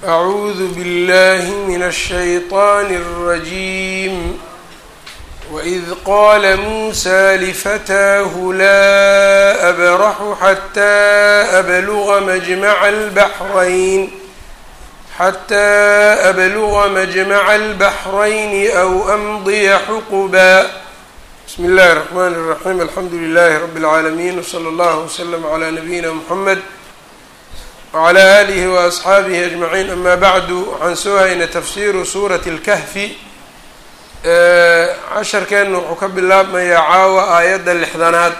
أعوذ بالله من الشيطان الرجيم وإذ قال موسى لفتاه لا أبرح حتى أبلغ مجمع البحرين حتى أبلغ مجمع البحرين أو أمضي حقبا بسم الله الرحمن الرحيم الحمد لله رب العالمين وصلى الله وسلم على نبينا محمد وعلى آlihi وأصxaabihi أجمعين ama bعdu waxaan soo haynay tafsiru suuraة الkahfi casharkeenna wuxuu ka bilaabmayaa caawa aayadda lixdanaad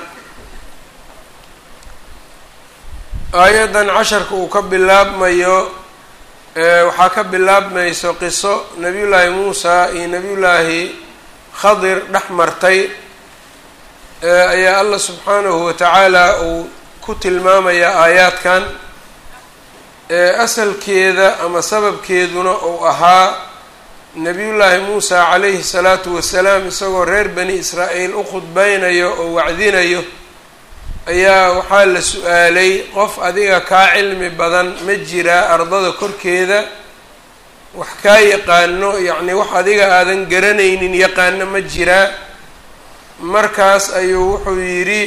aayaddan casharka uu ka bilaabmayo waxaa ka bilaabmayso qiso nabiy llaahi muusa iyo nabiy llaahi khadir dhex martay ayaa allah subxaanahu watacaala uu ku tilmaamaya aayaadkan asalkeeda ama sababkeeduna uu ahaa nabiyullaahi muusa calayhi salaatu wasalaam isagoo reer bani israa'iil u khudbeynayo oo wacdinayo ayaa waxaa la su-aalay qof adiga kaa cilmi badan ma jiraa ardada korkeeda wax kaa yaqaano yacnii wax adiga aadan garanaynin yaqaano ma jiraa markaas ayuu wuxuu yidhi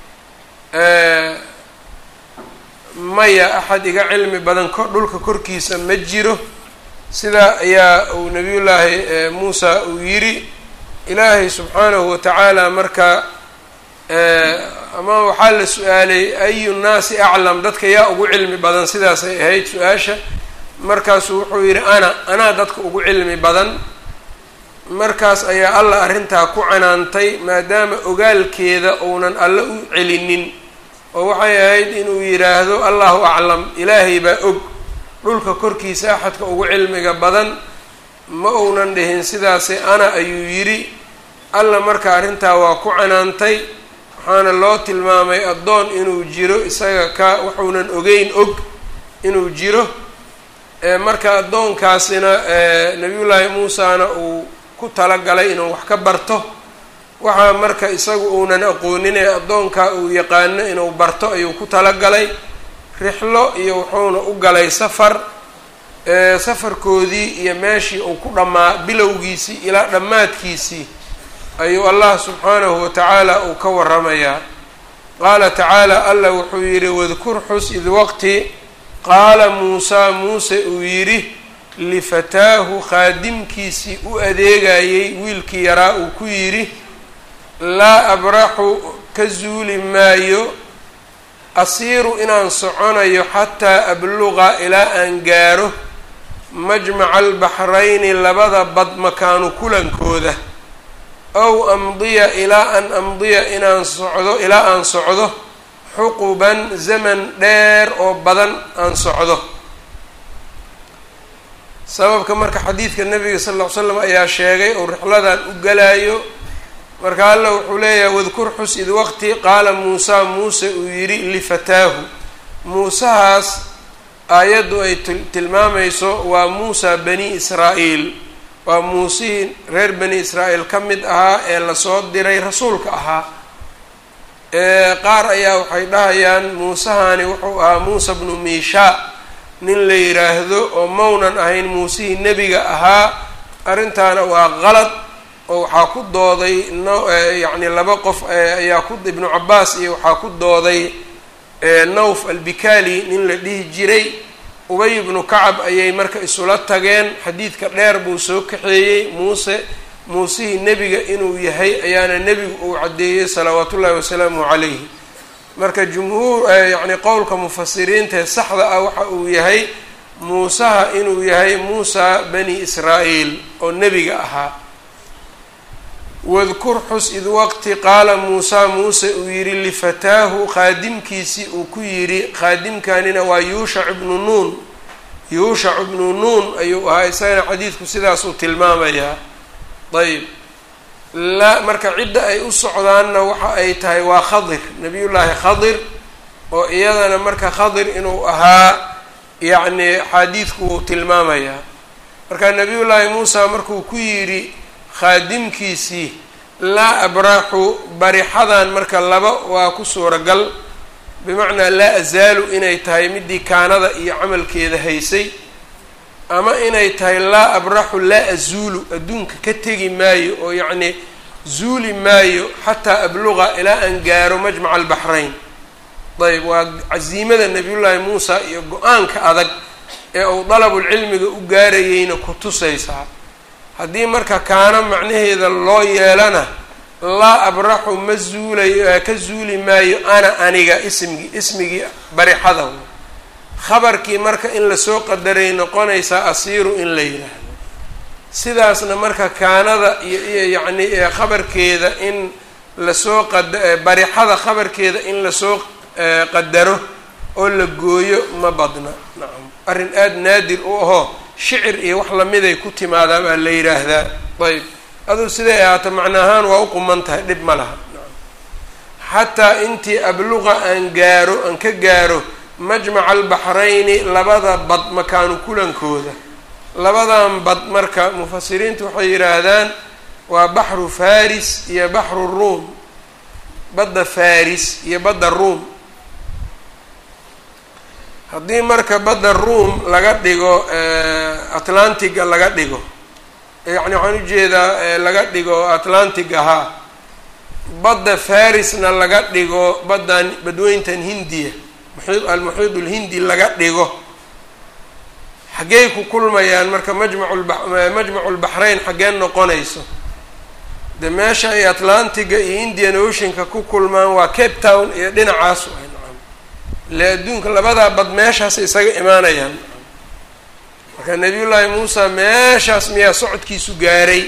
maya axad iga cilmi badan ko dhulka korkiisa ma jiro sidaa ayaa uu nabiyullaahi muusa uu yidhi ilaahay subxaanahu watacaala marka ama waxaa la su-aalay ayu nnaasi aclam dadka yaa ugu cilmi badan sidaasay ahayd su-aasha markaasuu wuxuu yidhi ana anaa dadka ugu cilmi badan markaas ayaa alla arrintaa ku canaantay maadaama ogaalkeeda uunan alle u celinin oo waxay ahayd inuu yidhaahdo allahu aclam ilaahay baa og dhulka korkiisa axadka ugu cilmiga badan ma uunan dhihin sidaasi ana ayuu yidhi alla marka arrintaa waa ku canaantay waxaana loo tilmaamay addoon inuu jiro isaga ka wuxuunan ogeyn og inuu jiro marka addoonkaasina nabiyullaahi muusana uu ku talagalay inuu wax ka barto waxaa marka isagu uunan aqoonin ee addoonkaa uu yaqaano inuu barto ayuu ku talagalay rixlo iyo wuxuuna u galay safar safarkoodii iyo meeshii uu ku dhammaa bilowgiisii ilaa dhammaadkiisii ayuu allah subxaanahu watacaala uu ka waramayaa qaala tacaala allah wuxuu yidhi wadkur xus id waqti qaala muusaa muuse uu yidhi lifataahu khaadimkiisii u adeegayey wiilkii yaraa uu ku yidhi laa abraxu ka zuuli maayo asiiru inaan soconayo xataa abluqa ilaa aan gaaro majmaca albaxrayni labada bad makaanu kulankooda ow amdiya ilaa an amdiya inaan socdo ilaa aan socdo xuquban zaman dheer oo badan aan socdo sababka marka xadiidka nabiga sal ll ly slam ayaa sheegay oo rixladan u galaayo marka alla wuxuu leeyahay wadkur xus id waqti qaala muusaa muuse uu yidhi lifataahu muusahaas aayaddu ay tilmaamayso waa muusa bani israa'iil waa muusihii reer bani israa'iil ka mid ahaa ee lasoo diray rasuulka ahaa qaar ayaa waxay dhahayaan muusahani wuxuu ahaa muusa bnu miishaa nin la yidhaahdo oo maunan ahayn muusihii nebiga ahaa arrintaana waa qalad oo waxaa ku dooday no yacni laba qof ayaa ku ibnu cabaas iyo waxaa ku dooday nawf albikali nin la dhihi jiray ubay ibnu kacab ayay marka isula tageen xadiidka dheer buu soo kaxeeyey muuse muusihii nebiga inuu yahay ayaana nebigu uu caddeeyey salawaat ullahi wasalaamu calayhi marka jumhuur yacni qowlka mufasiriintae saxda ah waxa uu yahay muusaha inuu yahay muusa bani israa'iil oo nebiga ahaa wadkur xus id waqti qaala muusaa muuse uu yidhi lifataahu khaadimkiisii uu ku yidhi khaadimkanina waa yuushac ibnu nuun yuushac ibnu nuun ayuu ahaa isagana xadiidku sidaasuu tilmaamayaa ayb la marka cidda ay u socdaanna waxa ay tahay waa khadir nabiyullaahi khadir oo iyadana marka khadir inuu ahaa yacni xadiidku wuu tilmaamayaa marka nabiyullaahi muusa markuu ku yidhi khaadimkiisii laa abraxu barixadan marka laba waa ku suuragal bimacnaa laa azaalu inay tahay midii kaanada iyo camalkeeda haysay ama inay tahay laa abraxu laa azuulu adduunka ka tegi maayo oo yacnii zuuli maayo xataa abluqa ilaa aan gaaro majmaca albaxrayn ayb waa casiimada nabiyullaahi muusa iyo go-aanka adag ee uu dalabulcilmiga u gaarayeyna ku tusaysaa haddii marka kaana macnaheeda loo yeelana laa abraxu ma zuulayo ka zuuli maayo ana aniga ismigii ismigii barixada khabarkii marka in lasoo qadaray noqonaysaa asiiru in la yidhaahdo sidaasna marka kaanada iyo iyo yacni khabarkeeda in lasoo qad barixada khabarkeeda in lasoo qadaro oo la gooyo ma badna nacam arrin aada naadir u ahoo shicir iyo wax lamiday ku timaadaa baa la yidhaahdaa ayb aduu siday ahaato macna ahaan waa u quman tahay dhib ma laha xataa intii abluqa aan gaaro aan ka gaaro majmaca albaxrayni labada bad makaanu kulankooda labadan bad marka mufasiriintu waxay yidhaahdaan waa baxru faris iyo baxru ruum badda faris iyo badda ruum haddii marka badda ruum laga dhigo atlantiga laga dhigo yacni waxaan ujeedaa laga dhigo atlantic ahaa badda farisna laga dhigo baddan badweyntan hindiya muxiid almuxiid ulhindi laga dhigo xaggey ku kulmayaan marka majmacu majmacu lbaxrayn xaggeen noqonayso de meesha ay atlantiga iyo indian oceanka ku kulmaan waa cape town iyo dhinacaas waay nacam ile adduunka labadaa bad meeshaas isaga imaanayaan marka nabiyullaahi muusa meeshaas miyaa socodkiisu gaaray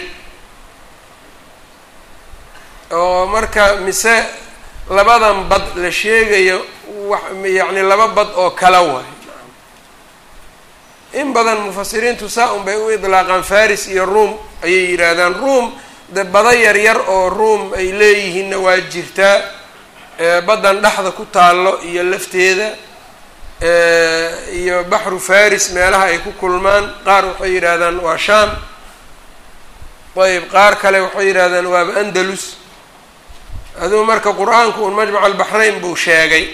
oo marka mise labadan bad la sheegayo wax yacni laba bad oo kala waay in badan mufasiriintu saa un bay u idlaaqaan faris iyo room ayay yidhaahdaan room de bada yar yar oo room ay leeyihiinna waa jirtaa baddan dhexda ku taallo iyo lafteeda iyo baxru faris meelaha ay ku kulmaan qaar waxay yidhaahdaan waa sham ayb qaar kale waxay yidhahdaan waaba andalus aduu marka qur-aanku un majmac albaxrayn buu sheegay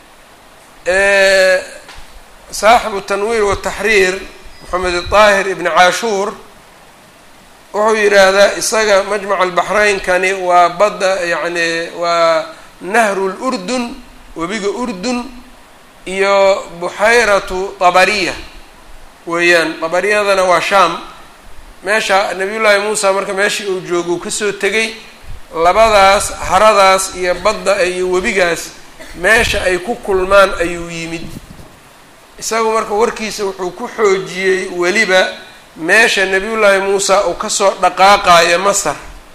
saaxibu tanwiir wataxriir moxamed daahir ibni caashuur wuxuu yidhaahdaa isaga majmac albaxraynkani waa badda yacni waa nahru lurdun webiga urdun iyo buxayratu tabariya weeyaan tabariyadana waa shaam meesha nabiyullaahi muusa marka meeshii uu joogo uu kasoo tegay labadaas haradaas iyo badda iyo webigaas meesha ay ku kulmaan ayuu yimid isagu marka warkiisa wuxuu ku xoojiyey weliba meesha nabiyullaahi muusa uu kasoo dhaqaaqayo masar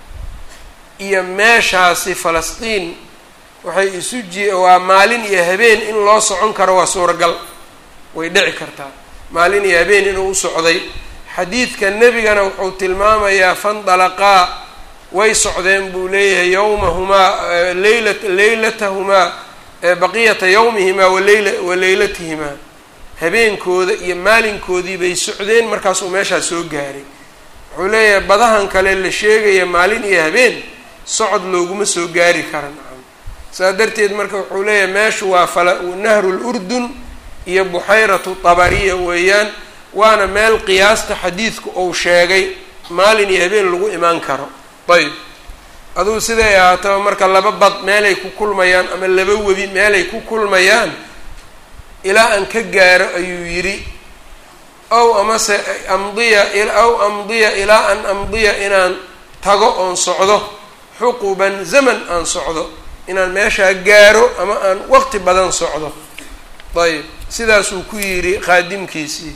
iyo meeshaasi falastiin waxay isu ji waa maalin iyo habeen in loo socon karo waa suuragal way dhici kartaa maalin iyo habeen inuu u socday xadiidka nebigana wuxuu tilmaamayaa fandalaqaa way socdeen buu leeyahay yowmahumaa leyla leylatahumaa baqiyata yowmihimaa waleyla wa leylatihimaa habeenkooda iyo maalinkoodii bay socdeen markaasuu meeshaas soo gaaray wuxuu leeyahay badahan kale la sheegaya maalin iyo habeen socod looguma soo gaari kara nacam saas darteed marka wuxuu leeyahay meeshu waa fala nahru lurdun iyo buxayratu tabariya weeyaan waana meel qiyaasta xadiidku uu sheegay maalin iyo habeen lagu imaan karo ayb adugu siday ahaataba marka laba bad meelay ku kulmayaan ama laba webi meelay ku kulmayaan ilaa aan ka gaaro ayuu yidhi ow amase amdiya aw amdiya ilaa an amdiya inaan tago oon socdo xuquban zaman aan socdo inaan meeshaa gaaro ama aan waqti badan socdo ayb sidaasuu ku yidhi khaadimkiisii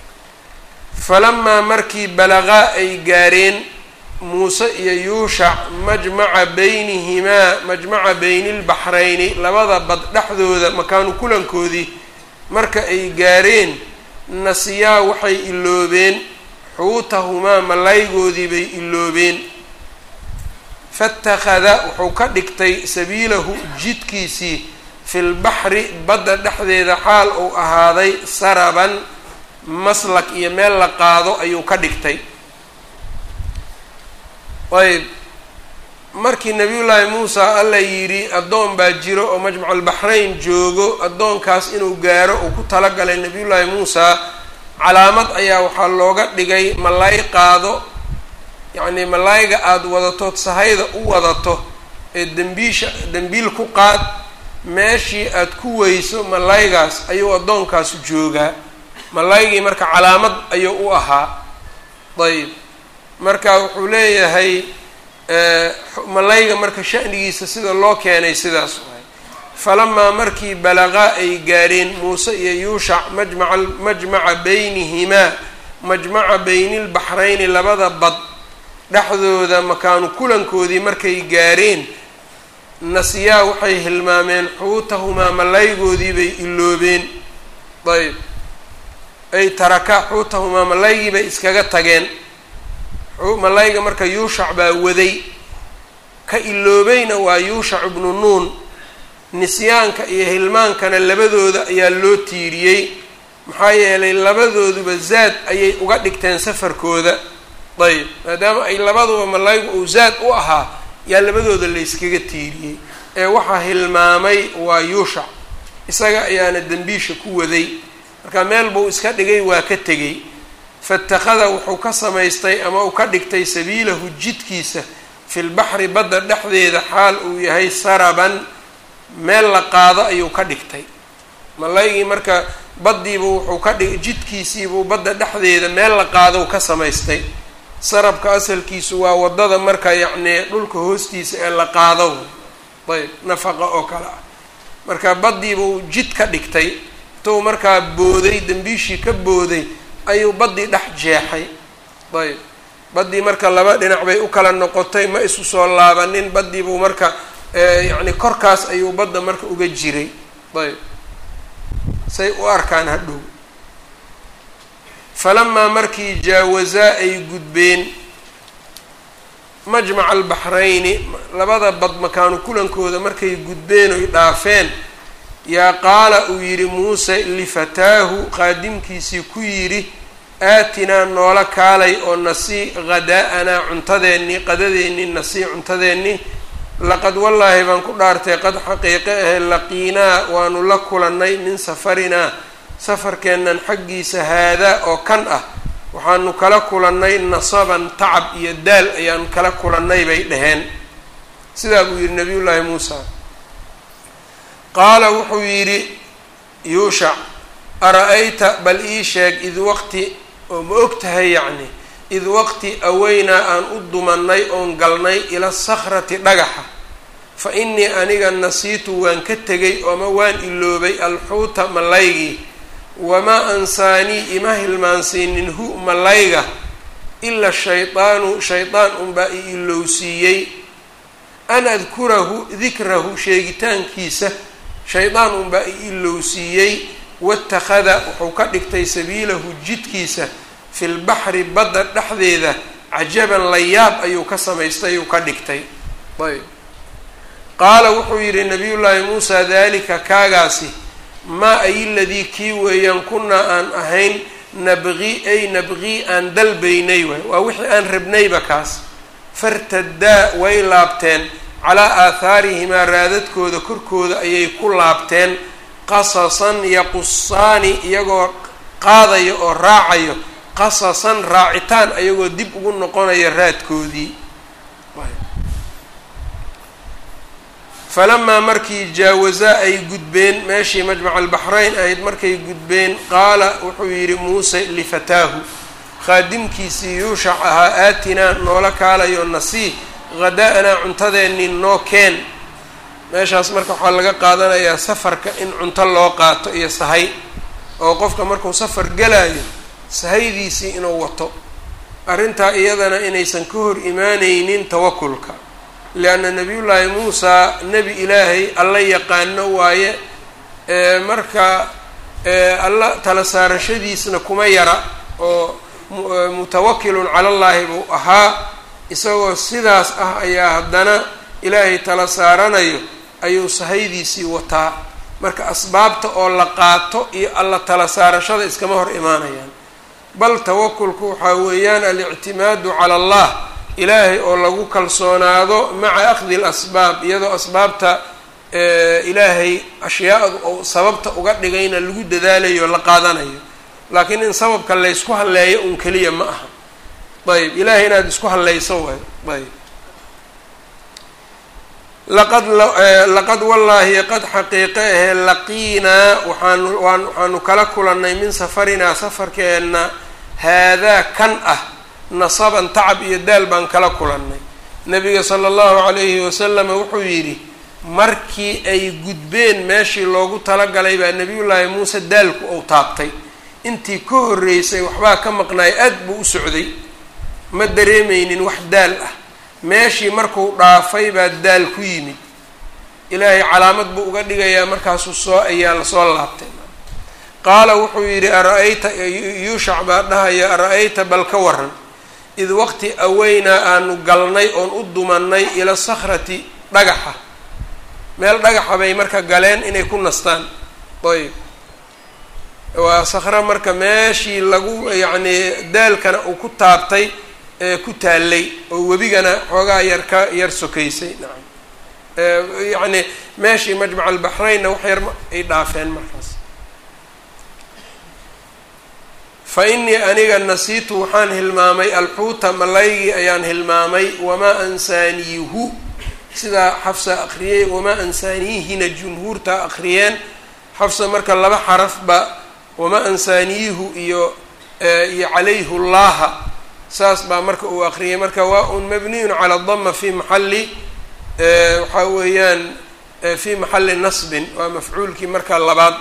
falamaa markii balaqaa ay gaareen muuse iyo yuushac majmaca beynihimaa majmaca beyni lbaxrayni labada bad dhexdooda makaanu kulankoodii marka ay gaareen nasiyaa waxay iloobeen xuutahumaa malaygoodii bay iloobeen faitakhada wuxuu ka dhigtay sabiilahu jidkiisii fi lbaxri badda dhexdeeda xaal uu ahaaday saraban maslak iyo meel la qaado ayuu ka dhigtay ayb markii nabiyullaahi muusa alla yidhi addoon baa jiro oo majmaculbaxrayn joogo addoonkaas inuu gaaro uu ku talagalay nabiyullaahi muusa calaamad ayaa waxaa looga dhigay malaay qaado yacnii malaayga aada wadatood sahayda u wadato ee dembiisha dembiil ku qaad meeshii aada ku weyso malaygaas ayuu addoonkaasu joogaa malaygii marka calaamad ayuu u ahaa ayb marka wuxuu leeyahay malayga marka sha'nigiisa sida loo keenay sidaas waay falamaa markii balaqaa ay gaareen muuse iyo yuushac majmaca majmaca beynihimaa majmaca beynilbaxrayni labada bad dhexdooda makaanu kulankoodii markay gaareen nasiyaa waxay hilmaameen xuutahumaa malaygoodii bay iloobeen ayb ay taraka xuutahumaa malaygii bay iskaga tageen malayga marka yuushac baa waday ka iloobayna waa yuushac ibnu nuun nisyaanka iyo hilmaankana labadooda ayaa loo tiiriyey maxaa yeelay labadooduba zaad ayay uga dhigteen safarkooda ayb maadaama ay labaduba malaygu uu zaad u ahaa yaa labadooda layskaga tiiriyey ee waxaa hilmaamay waa yuushac isaga ayaana dembiisha ku waday marka meel buu iska dhigay waa ka tegey fatakhada wuxuu ka samaystay ama uu ka dhigtay sabiilahu jidkiisa fi lbaxri badda dhexdeeda xaal uu yahay saraban meel la qaado ayuu ka dhigtay malaygii marka baddiibuu wuxuu ka dhig jidkiisiibuu badda dhexdeeda meel la qaadou ka samaystay sarabka asalkiisu waa waddada marka yacnii dhulka hoostiisa ee la qaado ayb nafaqa oo kale ah marka baddiibuu jid ka dhigtay intuu markaa booday dembiishii ka booday ayuu baddii dhex jeexay ayb baddii marka laba dhinac bay u kala noqotay ma isu soo laabanin baddiibuu marka yacni korkaas ayuu badda marka uga jiray ayb say u arkaan hadhow falamaa markii jaawazaa ay gudbeen majmaca albaxrayni labada bad makaanu kulankooda markay gudbeen oy dhaafeen yaa qaala uu yidhi muuse lifataahu qaadimkiisii ku yidhi aatinaa noola kaalay oo nasii hadaa-anaa cuntadeennii qadadeennii nasii cuntadeennii laqad wallaahi baan ku dhaartay qad xaqiiqe ahe laqiinaa waanu la kulannay min safarinaa safarkeennan xaggiisa haadaa oo kan ah waxaanu kala kulannay nasaban tacab iyo daal ayaan kala kulannay bay dhaheen sidaa buu yidhi nabiyullaahi muusa qaala wuxuu yidhi yuushac ara-ayta bal ii sheeg id waqti oo ma og tahay yacni id waqti aweynaa aan u dumannay oon galnay ila sakhrati dhagaxa fa innii aniga nasiitu waan ka tegay ooma waan iloobay alxuuta malaygii wamaa ansaanii ima hilmaansiinin hu malayga ila shaydaanu shaydaan unbaa i ilowsiiyey an adkurahu dikrahu sheegitaankiisa shaydaan unbaa i ilowsiiyey watakhada wuxuu ka dhigtay sabiilahu jidkiisa fi lbaxri badda dhexdeeda cajaban layaab ayuu ka samaystay uu ka dhigtay ayb qaala wuxuu yidhi nabiyullaahi muusa dalika kaagaasi maa ay ladii kii weeyaan kunaa aan ahayn nabqi ay nabqii aan dalbaynay waay waa wixii aan rabnayba kaas fartadaa way laabteen calaa aathaarihimaa raadadkooda korkooda ayay ku laabteen qasasan yaqusaani iyagoo qaadayo oo raacayo qasasan raacitaan ayagoo dib ugu noqonaya raadkoodii falamaa markii jaawazaa ay gudbeen meeshii majmaca albaxrayn ahayd markay gudbeen qaala wuxuu yidhi muuse lifataahu khaadimkiisii yuushac ahaa aatinaa noola kaalayo nasii hadaa-anaa cuntadeennii noo keen meeshaas marka waxaa laga qaadanayaa safarka in cunto loo qaato iyo sahay oo qofka markuu safar galayo sahaydiisii inuu wato arrintaa iyadana inaysan ka hor imaaneynin tawakulka lianna nabiyullaahi muusaa nebi ilaahay alla yaqaano waaye marka alla tala saarashadiisna kuma yara oo mutawakilun cala llaahi buu ahaa isagoo sidaas ah ayaa haddana ilaahay tala saaranayo ayuu sahaydiisii wataa marka asbaabta oo la qaato iyo alla tala saarashada iskama hor imaanayaan bal tawakulku waxaa weeyaan alictimaadu cala allah ilaahay oo lagu kalsoonaado maca akhdi lasbaab iyadoo asbaabta ilaahay ashyaadu ou sababta uga dhigayna lagu dadaalayo la qaadanayo laakiin in sababka laysku halleeyo un keliya ma aha ayb ilaahay inaad isku hallayso waay ayb laqad laqad wallaahi qad xaqiiqe ahee laqiinaa waxaanu waan waxaanu kala kulannay min safarinaa safarkeenna haadaa kan ah nasaban tacab iyo daal baan kala kulannay nabiga sala allahu calayhi wasalama wuxuu yidhi markii ay gudbeen meeshii loogu talagalay baa nebiyullaahi muuse daalku ou taabtay intii ka horreysay waxbaa ka maqnaay aad buu u socday ma dareemeynin wax daal ah meeshii markuu dhaafay baa daal ku yimid ilaahay calaamad buu uga dhigayaa markaasuu soo ayaa lasoo laabtay qaala wuxuu yidhi ara-ayta yuushac baa dhahaya ara-ayta bal ka waran id waqti aweynaa aanu galnay oon u dumannay ila sakhrati dhagaxa meel dhagaxa bay marka galeen inay ku nastaan ayb waa sakro marka meeshii lagu yacnii daalkana uu ku taabtay ee ku taallay oo webigana xoogaa yar ka yar sokaysay nacam yacni meeshii majmac albaxraynna wax yar ay dhaafeen markaas fa innii aniga nasiitu waxaan hilmaamay alxuuta malaygii ayaan hilmaamay wamaa ansaaniihu sidaa xafsa akriyey wamaa ansaaniihina jumhuurta akriyeen xafsa marka laba xarafba wamaa ansaaniihu iyo iyo calayhu llaha saas baa marka uu akriyay marka waa un mabniyun cala dama fi maxali waxaa weeyaan fi maxali nasbin waa mafcuulkii marka labaad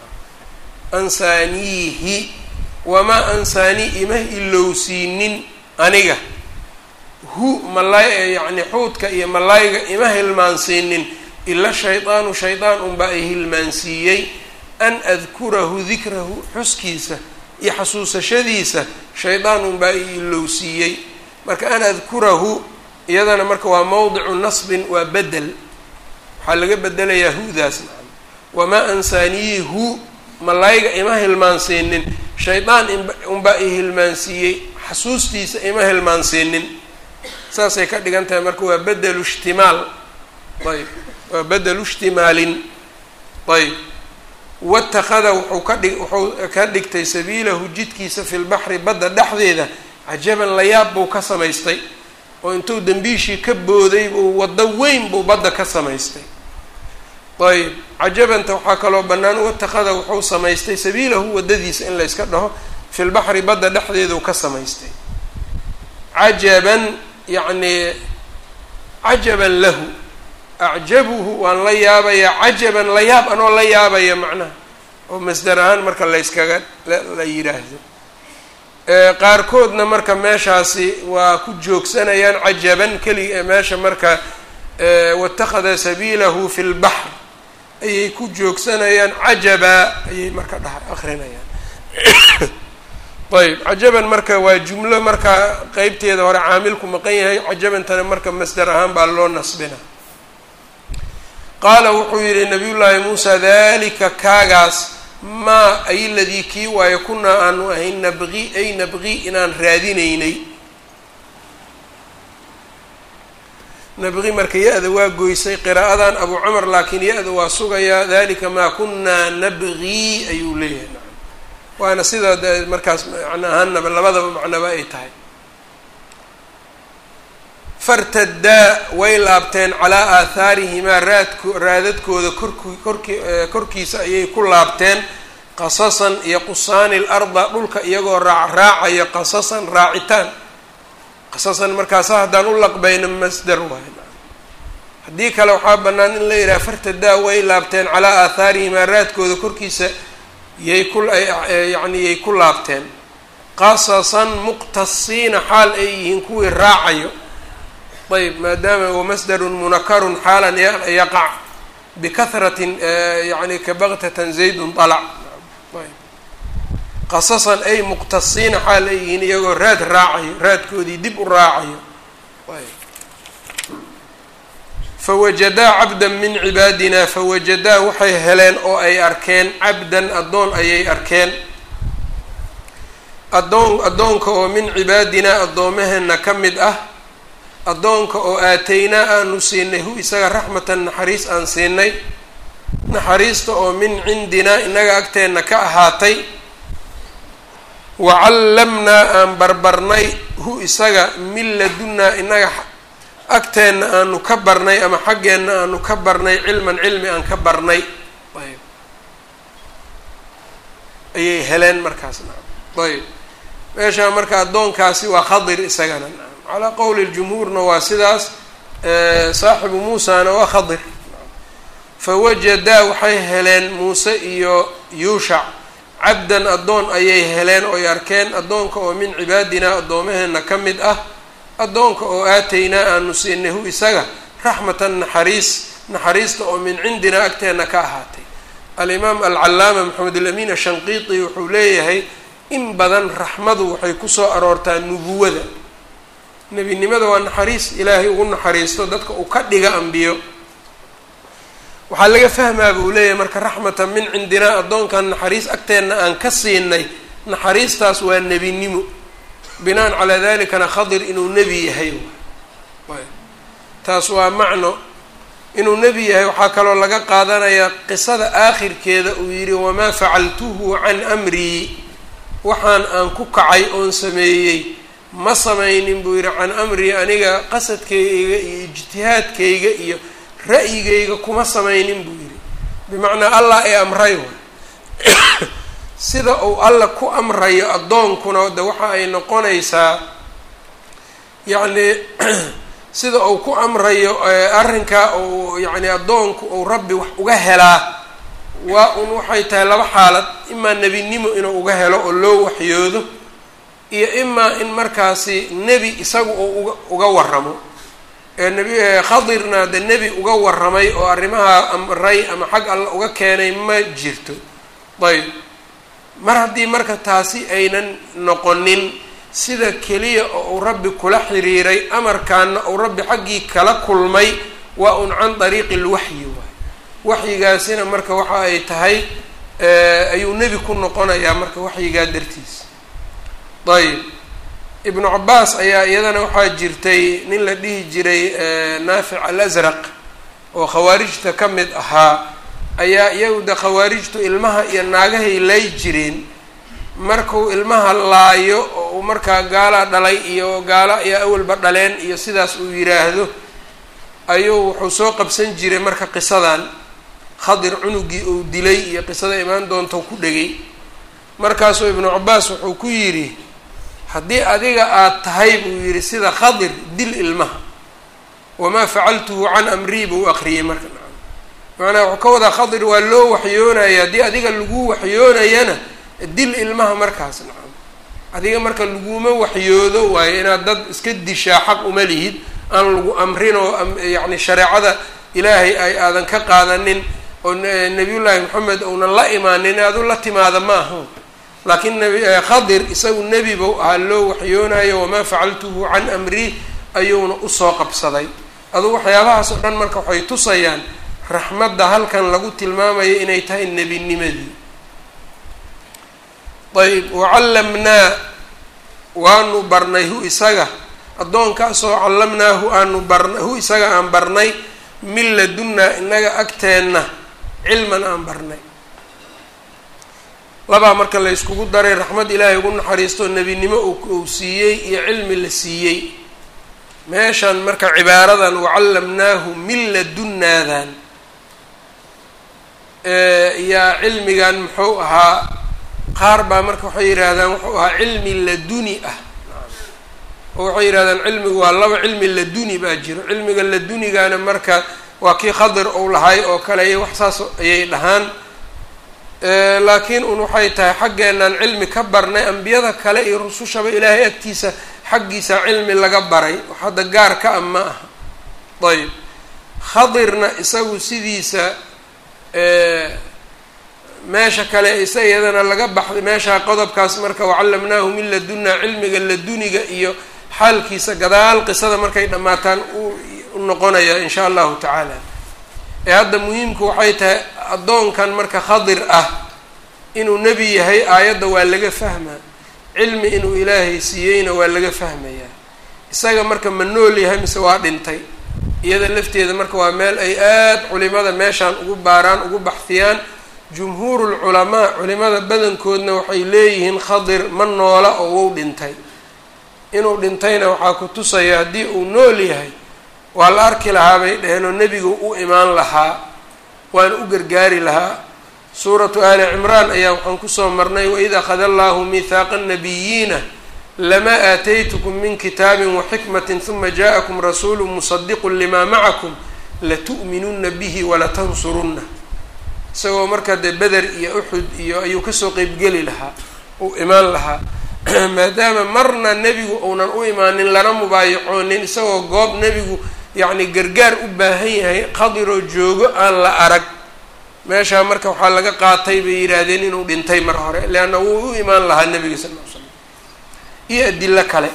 ansaaniihi wamaa ansaanii ima ilowsiinin aniga hu malay yacni xuudka iyo malayga ima hilmaansiinin ila shaydaanu shaydaan unbaa ay hilmaansiiyey an adkurahu dikrahu xuskiisa iyo xasuusashadiisa shaydaan unbaa i ilowsiiyey marka an adkurahu iyadana marka waa mawdicu nasbin waa bedel waxaa laga bedelayaa hudaas nacam wamaa ansaaniyi hu malayga ima hilmaansiinin shaydaan unbaa i hilmaansiiyey xasuustiisa ima hilmaansiinin saasay ka dhigan tahay marka waa bedelu ishtimaal ayb waa bedelu ishtimaalin ayb watakada wuxuu ka dhig wuxuu ka dhigtay sabiilahu jidkiisa fi lbaxri badda dhexdeeda cajaban layaab buu ka samaystay oo intuu dembiishii ka booday buu waddo weyn buu badda ka samaystay ayb cajabanta waxaa kaloo bannaan watakada wuxuu samaystay sabiilahu waddadiisa in la yska dhaho fi lbaxri badda dhexdeeduu ka samaystay cajaban yacni cajaban lahu acjabuhu waan la yaabayaa cajaban la yaab anoo la yaabaya macnaha oo masdar ahaan marka layskaga la yidhaahdo qaarkoodna marka meeshaasi waa ku joogsanayaan cajaban keliga meesha marka watakhada sabiilahu fi lbaxr ayay ku joogsanayaan cajaba ayay marka dhaha akrinayaan ayb cajaban marka waa jumlo marka qeybteeda hore caamilku maqan yahay cajabantana marka masdar ahaan baa loo nasbina qaala wuxuu yihi nabiy llaahi muusa dalika kaagaas maa ay ladii kii waayo kunaa aanu ahayn nabqi ay nabqi inaan raadinaynay nabqi marka ya-da waa goysay qiraa'adan abu cumar laakiin ya-da waa sugayaa dalika maa kunaa nabqii ayuu leeyahay waana sida de markaas macno ahaanaba labadaba macnoba ay tahay fartadaa way laabteen calaa aathaarihimaa raadko raadadkooda kork korki korkiisa ayay ku laabteen qasasan iyo qusaani larda dhulka iyagoo raac raacayo qasasan raacitaan qasasan markaasa haddaan u laqbayno masdar waay haddii kale waxaa bannaan in la yidhaha fartadaa way laabteen calaa aathaarihimaa raadkooda korkiisa yay ku yacni yay ku laabteen qasasan muqtasiina xaal ay yihiin kuwii raacayo ayb maadaama huwa masdarun munakarun xaalan yaqac bikahratin yani kabaktatan zaydun alac ayb qasasan ay muqtasiina xaal ay yihiin iyagoo raad raacayo raadkoodii dib u raacayo ayb fawajadaa cabdan min cibaadina fawajadaa waxay heleen oo ay arkeen cabdan addoon ayay arkeen addoon addoonka oo min cibaadinaa addoomaheena ka mid ah addoonka oo aataynaa aanu siinay hu isaga raxmatan naxariis aan siinay naxariista oo min cindinaa innaga agteenna ka ahaatay wacallamnaa aan barbarnay hu isaga min ladunnaa inaga agteenna aanu ka barnay ama xaggeenna aanu ka barnay cilman cilmi aan ka barnay ayb ayay heleen markaas nacam ayb meeshaa marka addoonkaasi waa khadir isagana nacam calaa qowli ljumhuurna waa sidaas saaxibu muusana waa khadir fawajadaa waxay heleen muuse iyo yuushac cabdan addoon ayay heleen oy arkeen addoonka oo min cibaadinaa addoomaheena ka mid ah addoonka oo aataynaa aanu siinay hu isaga raxmatan naxariis naxariista oo min cindinaa agteenna ka ahaatay alimaam alcallaama maxamed alamin ashanqiiti wuxuu leeyahay in badan raxmadu waxay kusoo aroortaa nubuwada nebinimada waa naxariis ilaahay ugu naxariisto dadka uu ka dhiga ambiyo waxaa laga fahmaa buu leeyahay marka raxmatan min cindinaa addoonkan naxariis agteenna aan ka siinay naxariistaas waa nebinimo binaan calaa dalikana khadir inuu nebi yahay taas waa macno inuu nebi yahay waxaa kaloo laga qaadanayaa qisada aakhirkeeda uu yidhi wamaa facaltuhu can amrii waxaan aan ku kacay oon sameeyey ma samaynin buu yidhi can amrii aniga qasadkayga iyo ijtihaadkayga iyo ra'yigayga kuma samaynin buu yidhi bimacnaa allah ee amray way sida uu alla ku amrayo addoonkuna de waxa ay noqonaysaa yacni sida uu ku amrayo arrinka uu yacni addoonku uu rabbi wax uga helaa waa un waxay tahay laba xaalad imaa nebinimo inuu uga helo oo loo waxyoodo iyo imaa in markaasi nebi isagu uu uga uga waramo enebi khadirna de nebi uga warramay oo arrimaha amray ama xag alla uga keenay ma jirto ayb mar haddii marka taasi aynan noqonin sida keliya oo uu rabbi kula xiriiray amarkaana uu rabbi xaggii kala kulmay waa un can dariiqi lwaxyi waay waxyigaasina marka waxa ay tahay ayuu nebi ku noqonayaa marka waxyigaa dartiis ayb ibnu cabaas ayaa iyadana waxaa jirtay nin la dhihi jiray naafic alasraq oo khawaarijta ka mid ahaa ayaa iyagu de khawaarijtu ilmaha iyo naagahay lay jireen markuu ilmaha laayo oo uu markaa gaalaa dhalay iyo gaalo ayaa awalba dhaleen iyo sidaas uu yiraahdo ayuu wuxuu soo qabsan jiray marka qisadan khadir cunugii uu dilay iyo qisada imaan doonta ku dhegay markaasuu ibnu cabaas wuxuu ku yidhi haddii adiga aada tahay buu yidhi sida khadir dil ilmaha wamaa facaltuhu can amrii buu aqriyey marka macnaha wuxuu ka wadaa khadir waa loo waxyoonaya haddii adiga lagu waxyoonayana dil ilmaha markaas nacam adiga marka laguma waxyoodo waayo inaad dad iska dishaa xaq uma lihid aan lagu amrin oo yacni shareecada ilaahay ay aadan ka qaadanin oo nabiyullaahi maxamed uunan la imaanin aadu la timaada ma aha laakiin nabi khadir isagu nebi buu ahaa loo waxyoonayo wamaa facaltuhu can amrii ayuuna usoo qabsaday adugu waxyaabahaas oo dhan marka waxay tusayaan raxmadda halkan lagu tilmaamayo inay tahay nebinimadii ayb wacallamnaa waanu barnay hu isaga addoonkaasoo callamnaahu aanu barna hu isaga aan barnay min ladunnaa inaga agteenna cilman aan barnay labaa marka la yskugu daray raxmad ilaahay ugu naxariisto nebinimo uu siiyey iyo cilmi la siiyey meeshan marka cibaaradan wacallamnaahu min ladunnaadan yaa cilmigan muxuu ahaa qaar baa marka waxay yidhaahdaan wuxuu ahaa cilmi laduni ah oo waxay yidhahdaan cilmigu waa laba cilmi laduni baa jiro cilmiga ladunigana marka waa kii khadir ou lahay oo kale iyo wax saas ayay dhahaan laakiin un waxay tahay xaggeenaan cilmi ka barnay ambiyada kale iyo rusushaba ilaahay agtiisa xaggiisa cilmi laga baray wax hadda gaar ka ah ma aha ayb khadirna isagu sidiisa meesha kale isa iyadana laga baxday meeshaa qodobkaas marka wacallamnaahu min ladunna cilmiga laduniga iyo xaalkiisa gadaal qisada markay dhammaataan u noqonaya in sha allahu tacaala ee hadda muhiimku waxay tahay addoonkan marka khadir ah inuu nebi yahay aayadda waa laga fahmaa cilmi inuu ilaahay siiyeyna waa laga fahmayaa isaga marka ma nool yahay mise waa dhintay iyada lafteeda marka waa meel ay aada culimada meeshaan ugu baaraan ugu baxfiyaan jumhuuru lculamaa culimada badankoodna waxay leeyihiin khadir ma noola oo wou dhintay inuu dhintayna waxaa ku tusaya haddii uu nool yahay waa la arki lahaa bay dhaheen oo nebigu u imaan lahaa waana u gargaari lahaa suuratu aali cimraan ayaa waxaan kusoo marnay waid akhada allahu mihaaqa nabiyiina lamaa aataytukum min kitaabin waxikmatin huma ja'akum rasuulu musadiqun limaa macakum latu'minunna bihi walatansurunna isagoo markaa dee beder iyo uxud iyo ayuu kasoo qeybgeli lahaa uu imaan lahaa maadaama marna nebigu uunan u imaanin lana mubaayacoonin isagoo goob nebigu yacni gargaar u baahan yahay qadiroo joogo aan la arag meeshaa marka waxaa laga qaatay bay yidhaahdeen inuu dhintay mar hore leanna wuu u imaan lahaa nebiga sal ll ly slam iyo adilo kale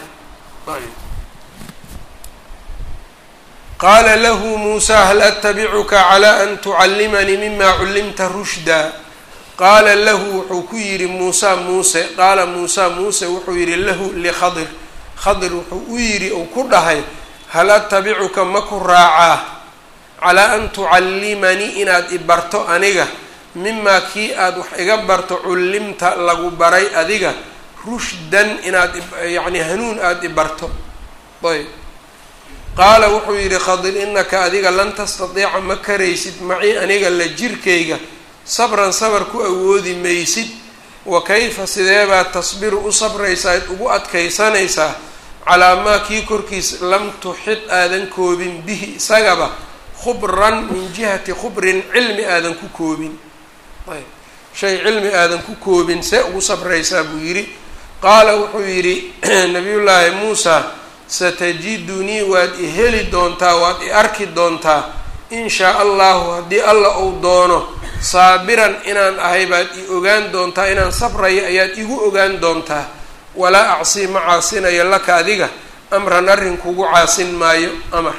qaala lahu muusaa hal atabicuka calaa an tucallimanii mima cullimta rushda qaala lahu wuxuu ku yidhi muusaa muuse qaala muusaa muuse wuxuu yidhi lahu likhadir khadir wuxuu u yidhi uu ku dhahay hal atabicuka ma ku raacaa calaa an tucallimanii inaad i barto aniga mimaa kii aada wax iga barto cullimta lagu baray adiga rushdan inaad yacni hanuun aada i barto ayb qaala wuxuu yidhi khadir inaka adiga lan tastatiica ma karaysid macii aniga la jirkayga sabran sabar ku awoodi maysid wa kayfa sideebaad tasbiru u sabraysaa id ugu adkaysanaysaa calaa maa kii korkiis lam tuxid aadan koobin bihi isagaba khubran min jihati khubrin cilmi aadan ku koobin ayb shay cilmi aadan ku koobin see ugu sabraysaa buu yidhi qaala wuxuu yidhi nabiyullaahi muusa satajidunii waad i heli doontaa waad i arki doontaa in shaa allahu haddii alla uu doono saabiran inaan ahay baad i ogaan doontaa inaan sabrayo ayaad igu ogaan doontaa walaa acsii ma caasinayo laka adiga amran arrin kugu caasin maayo amar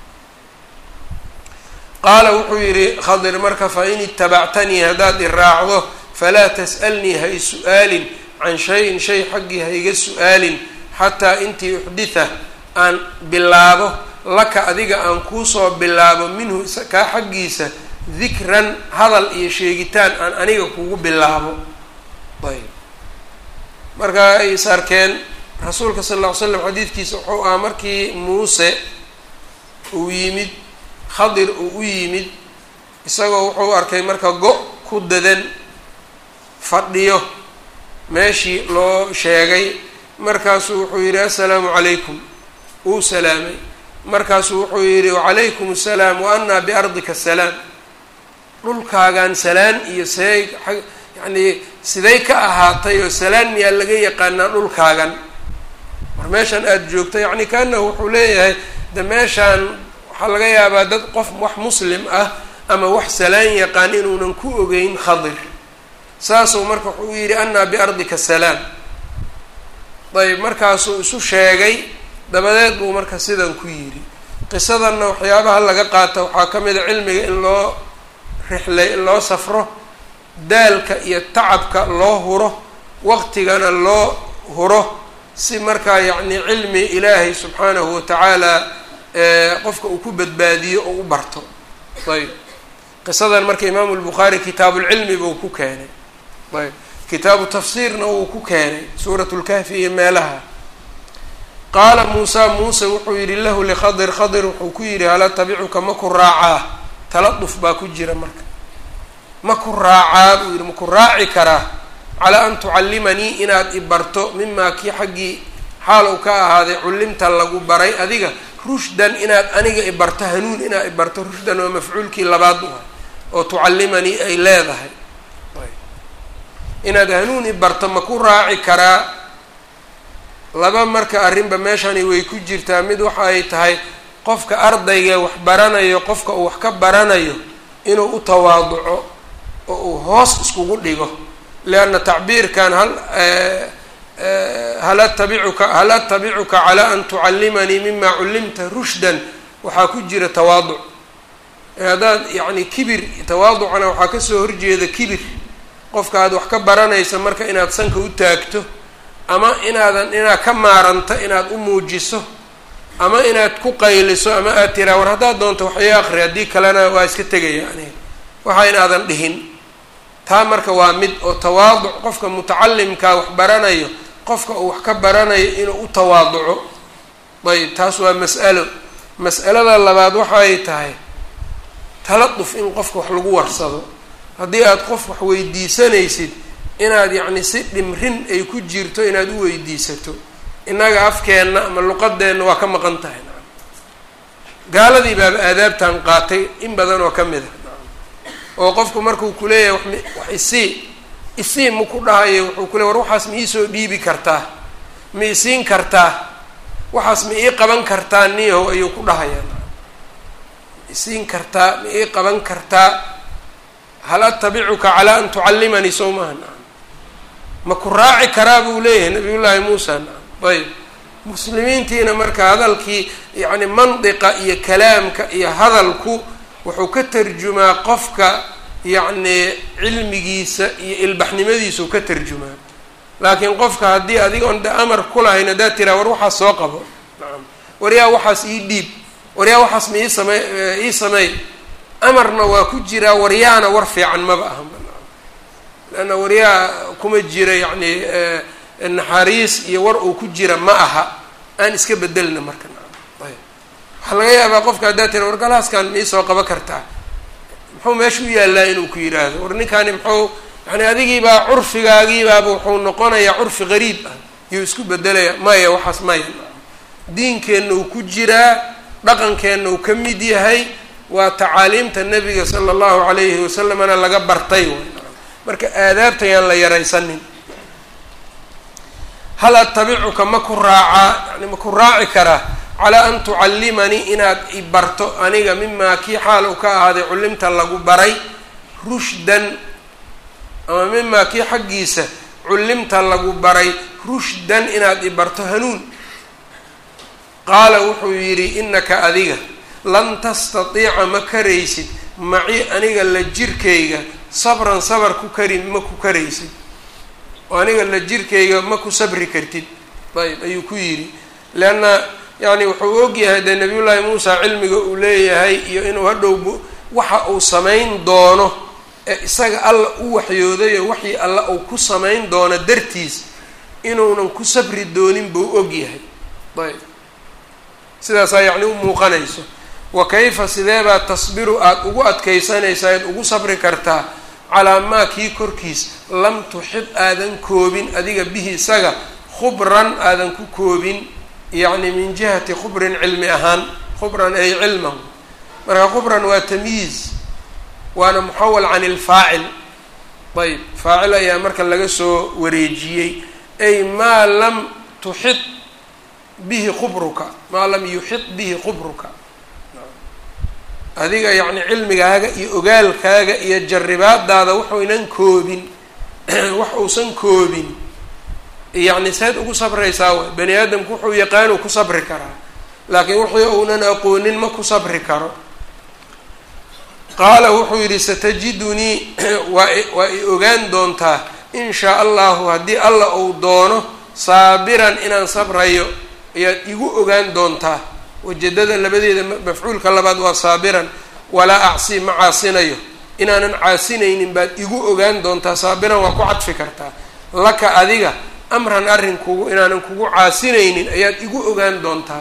qaala wuxuu yidhi khadir marka fa in itabactanii haddaad i raacdo falaa tas'alnii ha i su-aalin can shay-in shay xaggii ha iga su-aalin xataa intii uxditha aan bilaabo laka adiga aan kuusoo bilaabo minhu kaa xaggiisa dikran hadal iyo sheegitaan aan aniga kugu bilaabo ayb marka ay is arkeen rasuulka sal lla ly slam xadiidkiisa wuxuu ahaa markii muuse uu yimid khadir uu u yimid isagoo wuxuu arkay marka go- ku dadan fadhiyo meeshii loo sheegay markaasuu wuxuu yidhi assalaamu calaykum uu salaamay markaasuu wuxuu yidhi wacalaykum assalaam wa annaa biardika asalaam dhulkaagan salaan iyo see yacnii siday ka ahaatay oo salaan miyaa laga yaqaanaa dhulkaagan mar meeshan aada joogto yacni kaanahu wuxuu leeyahay de meeshaan waxaa laga yaabaa dad qof wax muslim ah ama wax salaan yaqaan inuunan ku ogeyn khadir saasuu marka wuxuu yidhi annaa biardika asalaam ayb markaasuu isu sheegay dabadeed buu marka sidan ku yidhi qisadanna waxyaabaha laga qaata waxaa ka mid a cilmiga in loo rixlay in loo safro daalka iyo tacabka loo huro waqtigana loo huro si markaa yacni cilmi ilaahay subxaanahu watacaala qofka uu ku badbaadiyo oo u barto ayb qisadan marka imaamu lbukhaari kitaabulcilmi buu ku keenay ayb kitaabu tafsiirna wuu ku keenay suurat lkahfi iyo meelaha qaala muusaa muuse wuxuu yidhi lahu likhadir khadir wuxuu ku yidhi hala tabicuka ma ku raacaa taladuf baa ku jira marka ma ku raacaa buu yidhi ma ku raaci karaa calaa an tucallimanii inaad i barto mimaa kii xaggii xaal uu ka ahaaday cullimta lagu baray adiga rushdan inaad aniga i barto hanuun inaad i barto rushdan waa mafcuulkii labaad u ah oo tucallimanii ay leedahay inaad hanuun i barto ma ku raaci karaa laba marka arrinba meeshani way ku jirtaa mid waxa ay tahay qofka ardayga wax baranayo qofka uu wax ka baranayo inuu u tawaaduco oo uu hoos iskugu dhigo leanna tacbiirkan hal hal atabicuka hal atabicuka calaa an tucallimanii mima cullimta rushdan waxaa ku jira tawaaduc haddaad yacni kibir tawaaducana waxaa kasoo horjeeda kibir qofka aad wax ka baranaysa marka inaad sanka u taagto ama inaadan inaad ka maaranto inaad u muujiso ama inaad ku qayliso ama aad tiraa war haddaad doonto wax ii aqri haddii kalena waa iska tegaya aniga waxa inaadan dhihin taa marka waa mid oo tawaaduc qofka mutacalimkaa wax baranayo qofka uu wax ka baranayo inuu u tawaaduco ayb taas waa mas'alo mas'alada labaad waxay tahay taladuf in qofka wax lagu warsado haddii aada qof wax weydiisanaysid inaad yacni si dhimrin ay ku jirto inaad u weydiisato innaga afkeenna ama luqadeenna waa ka maqan tahay gaaladii baaba aadaabtan qaatay in badan oo ka mid a oo qofku markuu kuleeyahay wax wax isii isii ma ku dhahayo wuxuu ku leey war waxaas ma iisoo dhiibi kartaa ma isiin kartaa waxaas ma ii qaban kartaa niyahow ayuu ku dhahayaa ma isiin kartaa ma ii qaban kartaa hal atabicuka calaa an tucallimanii sow maaha nacam ma ku raaci karaa buu leeyahay nabiyullaahi muusa nacam ayb muslimiintiina marka hadalkii yacni mandiqa iyo kalaamka iyo hadalku wuxuu ka tarjumaa qofka yacni cilmigiisa iyo ilbaxnimadiisau ka tarjumaa laakiin qofka haddii adigoon de amar ku lahayn haddaad tiraa war waxaas soo qabo nacam waryaa waxaas ii dhiib waryaa waxaas ma ii samey ii sameey amarna waa ku jiraa waryaana war fiican maba ahanba nacam leanna waryaa kuma jira yacni naxariis iyo war uu ku jira ma aha aan iska bedelna marka nacam ayb waxaa laga yaabaa qofka haddaad tira war galaaskan ma iisoo qaba kartaa muxuu meesha u yaallaa inuu ku yidhaahdo war ninkaani muxuu yani adigiibaa curfigaagiibaaba wuxuu noqonayaa curfi gariib ah yuu isku bedelaya maya waxaas maya diinkeenna uu ku jiraa dhaqankeenna uu ka mid yahay waa tacaaliimta nabiga sala allahu calayhi wasalamna laga bartay way marka aadaabta yaan la yaraysanin hal atabicuka ma ku raacaa yani ma ku raaci karaa calaa an tucallimanii inaad i barto aniga mimaa kii xaal u ka ahaaday cullimta lagu baray rushdan ama mimaa kii xaggiisa cullimta lagu baray rushdan inaad i barto hanuun qaala wuxuu yidhi innaka adiga lan tastatiica ma karaysid maci aniga la jirkayga sabran sabar ku kari ma ku karaysid oo aniga la jirkayga ma ku sabri kartid ayb ayuu ku yidhi leanna yacni wuxuu ogyahay dee nabiyullaahi muusa cilmiga uu leeyahay iyo inuu hadhow waxa uu samayn doono ee isaga alla u waxyoodayo waxii alla uu ku samayn doono dartiis inuunan ku sabri doonin buu ogyahay ayb sidaasaa yacni u muuqanayso wa kayfa sideebaa tasbiru aada ugu adkaysanaysaa eed ugu sabri kartaa calaa maa kii korkiis lam tuxid aadan koobin adiga bihi isaga khubran aadan ku koobin yacni min jihati khubrin cilmi ahaan khubran ay cilmahu marka khubran waa tamyiiz waana muxawal can ilfaacil ayb faacil ayaa marka laga soo wareejiyey ay maa lam tuxid bihi khubruka maa lam yuxid bihi khubruka adiga yacni cilmigaaga iyo ogaalkaaga iyo jarribaadaada wuxuynan koobin wax uusan koobin yacni seed ugu sabraysaa way bani aadamku wuxuu yaqaanuu ku sabri karaa laakiin wixii uunan aqoonin ma ku sabri karo qaala wuxuu yidhi satajidunii waa waa i ogaan doontaa in shaa allahu haddii alla uu doono saabiran inaan sabrayo ayaad igu ogaan doontaa wajadada labadeeda mafcuulka labaad waa saabiran walaa acsi ma caasinayo inaanan caasinaynin baad igu ogaan doontaa saabiran waa ku cadfi kartaa laka adiga amran arrin kugu inaanan kugu caasinaynin ayaad igu ogaan doontaa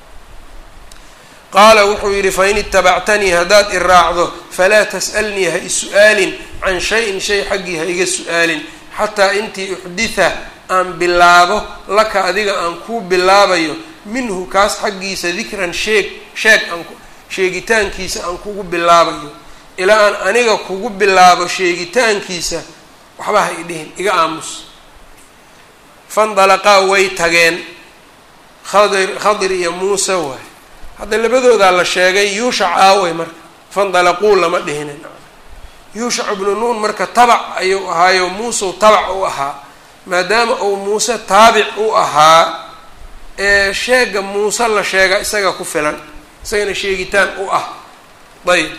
qaala wuxuu yidhi fain itabactanii haddaad i raacdo falaa tas'alnii ha isu-aalin can shay-in shay xaggii ha iga su-aalin xataa intii uxditha aan bilaabo laka adiga aan kuu bilaabayo minhu kaas xaggiisa dikran sheeg sheeg aan sheegitaankiisa aan kugu bilaabayo ilaa aan aniga kugu bilaabo sheegitaankiisa waxba ha idhihin iga aamus fandalaqaa way tageen khadir khadir iyo muuse waay hadda labadoodaa la sheegay yuushac aaway marka fandalaquu lama dhihinin yuushac ibnu nuun marka tabac ayuu ahaayo muuseu tabac u ahaa maadaama uu muuse taabic u ahaa ee sheega muuse la sheega isaga ku filan isagana sheegitaan u ah ayb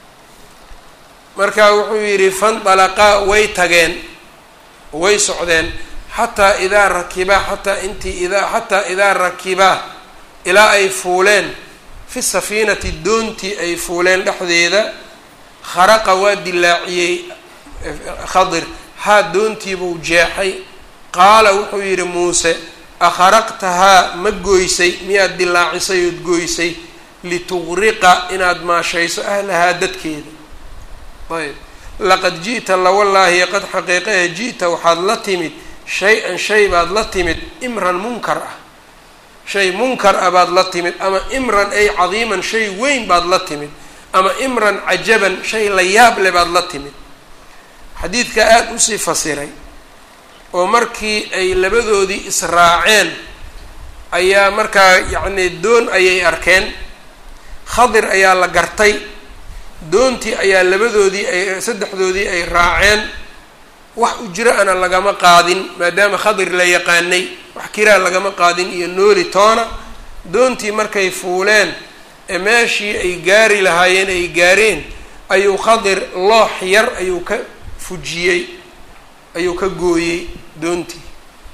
marka wuxuu yidhi fandalaqaa way tageen way socdeen xataa idaa rakibaa xataa intii idaa xataa idaa rakibaa ilaa ay fuuleen fi safiinati doontii ay fuuleen dhexdeeda kharaqa waa dilaaciyey khadir haa doontiibuu jeexay qaala wuxuu yidhi muuse akharaqtahaa ma goysay miyaad dilaacisay ood goysay lituqriqa inaad maashayso ahlahaa dadkeeda ayb laqad ji'ta lawallaahi qad xaqiiqahe ji'ta waxaad la timid shay-an shay baad la timid imran munkar ah shay munkar ah baad la timid ama imran ay cadiiman shay weyn baad la timid ama imran cajaban shay la yaab le baad la timid xadiidka aada usii fasiray oo markii ay labadoodii israaceen ayaa markaa yacni doon ayay arkeen khadir ayaa la gartay doontii ayaa labadoodii ay saddexdoodii ay raaceen wax ujro ana lagama qaadin maadaama khadir la yaqaanay wax kiraa lagama qaadin iyo nooli toona doontii markay fuuleen ee meeshii ay gaari lahaayeen ay gaareen ayuu khadir loox yar ayuu ka fujiyey ayuu ka gooyey doontii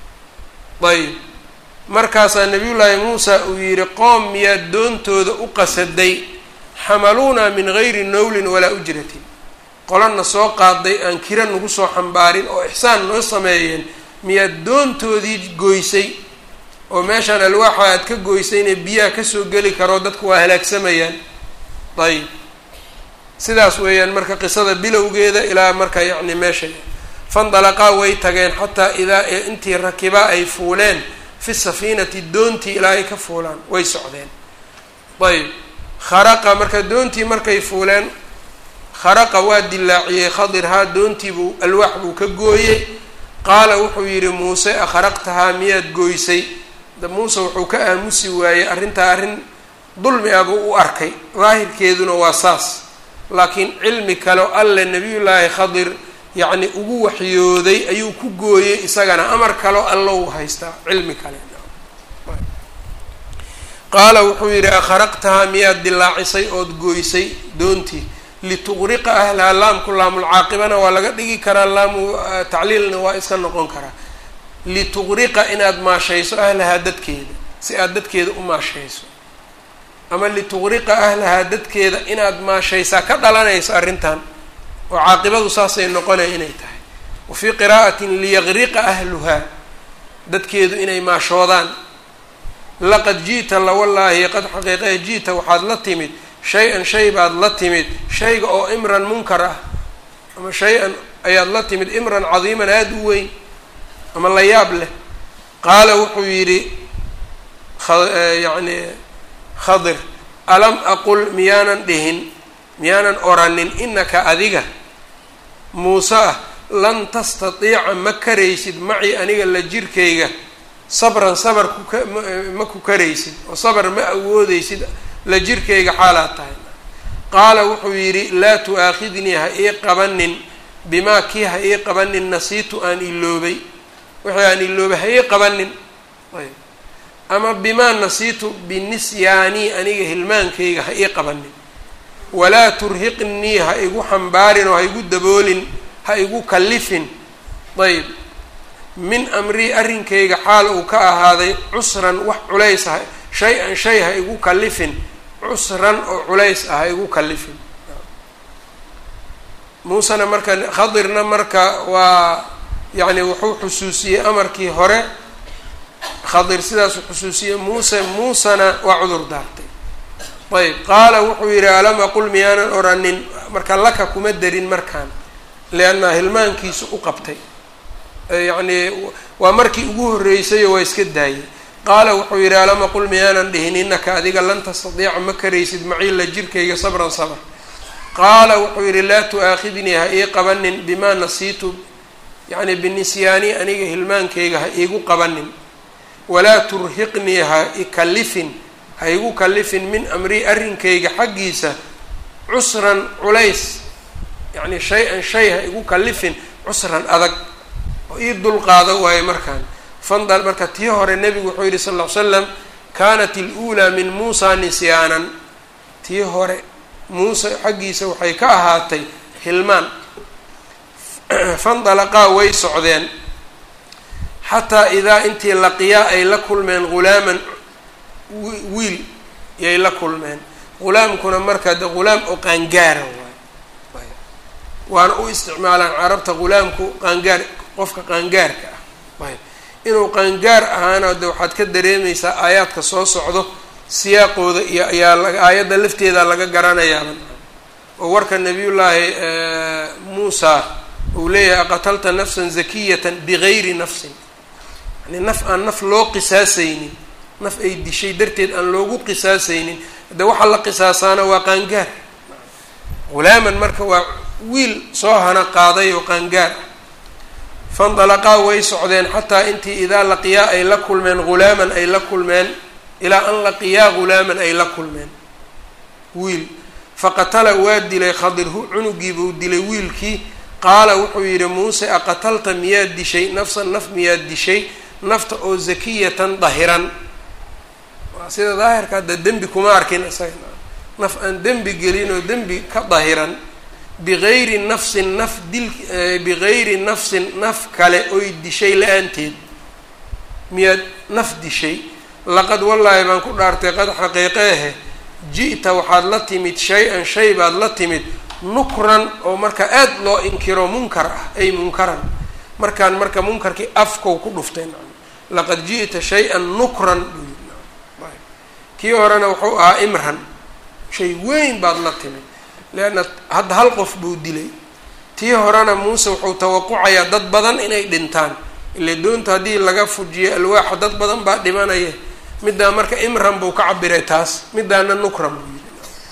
ayb markaasaa nabiyullaahi muusa uu yidhi qoom miyaad doontooda u qasaday xamaluunaa min gayri nowlin walaa ujratin qolana soo qaaday aan kira nagu soo xambaarin oo ixsaan noo sameeyeen miyaad doontoodii goysay oo meeshaan alwaaxa aad ka goysayna biyaha kasoo geli karoo dadku waa halaagsamayaan ayb sidaas weeyaan marka qisada bilowgeeda ilaa marka yacni meesha fandalaqaa way tageen xataa idaa intii rakibaa ay fuuleen fi safiinati doontii ilaa ay ka fuulaan way socdeen ayb kharaqa marka doontii markay fuuleen kharaqa waa dilaaciyey khadir haa doontiibuu alwaax buu ka gooyey qaala wuxuu yidhi muuse akharaqtahaa miyaad gooysay da muuse wuxuu ka aamusi waayey arrintaa arrin dulmi ah buu u arkay daahirkeeduna waa saas laakiin cilmi kaleo alle nebiyullaahi khadir yacni ugu waxyooday ayuu ku gooyey isagana amar kaleo allow haystaa cilmi kale qaala wuxuu yidhi akharaqtahaa miyaad dilaacisay ood gooysay doontii lituqriqa ahlaha laamku laamulcaaqibana waa laga dhigi karaa laamu tacliilna waa iska noqon karaa lituqriqa inaad maashayso ahlahaa dadkeeda si aad dadkeeda u maashayso ama lituqriqa ahlahaa dadkeeda inaad maashaysaa ka dhalanayso arrintan oo caaqibadu saasay noqonaya inay tahay wa fii qiraa'atin liyaqriqa ahluhaa dadkeedu inay maashoodaan laqad ji'ta lawallaahi qad xaqiiqae ji'ta waxaad la timid shay-an shay baad la timid shayga oo imran munkar ah ama shay-an ayaad la timid imran cadiiman aada u weyn ama la yaab leh qaala wuxuu yidhi yacni khadir alam aqul miyaanan dhihin miyaanan oranin inaka adiga muuse ah lan tastatiica ma karaysid macii aniga la jirkayga sabran sabar kuka ma ku karaysid oo sabar ma awoodeysid la jirkayga xaalaad tahay qaala wuxuu yidhi laa tu-aakhidnii ha ii qabanin bimaa kii ha ii qabanin nasiitu aan iloobay wixii aan iloobay ha ii qabanin ayb ama bimaa nasiitu binisyaanii aniga hilmaankayga ha ii qabanin walaa turhiqnii ha igu xambaarin oo ha igu daboolin ha igu kallifin ayb min amrii arrinkayga xaal uu ka ahaaday cusran wax culays ah shay-an shay ha igu kallifin cusran oo culays ah ha igu kallifin muusena marka khadirna marka waa yacni wuxuu xusuusiyey amarkii hore khadir sidaasuu xusuusiyey muuse muusena waa cudur daartay ayb qaala wuxuu yidhi alam aqul miyaanan oranin marka laka kuma darin markaan lianna hilmaankiisu u qabtay yacni waa markii ugu horreysayo waa iska daayay qaala wuxuu yidhi alam aqul miyaanan dhihin innaka adiga lan tastadiica ma karaysid maciila jirkayga sabran sabr qaala wuxuu yidhi laa tu-aakhidnii ha ii qabanin bimaa nasiitu yacni binisyaani aniga hilmaankayga ha iigu qabanin walaa turhiqnii ha ikallifin ha igu kallifin min amrii arrinkayga xaggiisa cusran culays yacni shay-an shay ha igu kallifin cusran adag oo ii dulqaado waayo markaan fandal marka tii hore nebigu wuxuu yidhi sal ll ly slam kaanat il-uulaa min muusa nisyaanan tii hore muuse xaggiisa waxay ka ahaatay hilmaan fandalaqaa way socdeen xataa idaa intii laqiyaa ay la kulmeen ghulaaman wiil yay la kulmeen ghulaamkuna marka de ghulaam oo qaangaara waay waana u isticmaalaan carabta ghulaamku qaangaar qofka qaangaarka ah ayb inuu qaangaar ahaana de waxaad ka dareemaysaa aayaadka soo socdo siyaaqooda iyo ayaa laga aayadda lafteeda laga garanayaaba oo warka nabiyullaahi muusa uu leeyahay aqatalta nafsan zakiyatan bigayri nafsin yani naf aan naf loo qisaasaynin naf ay dishay darteed aan loogu qisaasaynin de waxaa la qisaasaana waa qaangaar hulaaman marka waa wiil soo hana qaaday oo qaangaar ah fandalaqaa way socdeen xataa intii idaa laqiyaa ay la kulmeen hulaaman ay la kulmeen ilaa an laqiyaa hulaaman ay la kulmeen wiil faqatala waa dilay khadirhu cunugiibuu dilay wiilkii qaala wuxuu yidhi muuse aqatalta miyaad dishay nafsan naf miyaad dishay nafta oo zakiyatan dahiran waa sida daahirka hadda dembi kuma arkin isaga naf aan dembi gelin oo dembi ka dahiran bigayri nafsin naf dil bigayri nafsin naf kale oy dishay la-aanteed miyaad naf dishay laqad wallaahi baan ku dhaartay qad xaqiiqeehe ji'ta waxaad la timid shay-an shay baad la timid nukran oo marka aad loo inkiro munkar ah ay munkaran markaan marka munkarkii afkow ku dhuftay laqad ji'ta shay-an nukran buu yii kii horena wuxuu ahaa imran shay weyn baad la timid leanna hadda hal qof buu dilay tii horena muuse wuxuu tawaqucayaa dad badan inay dhintaan ile doonta haddii laga fujiyo alwaaxa dad badan baa dhimanaya middaa marka imran buu ka cabiray taas middaana nukran buu yidhi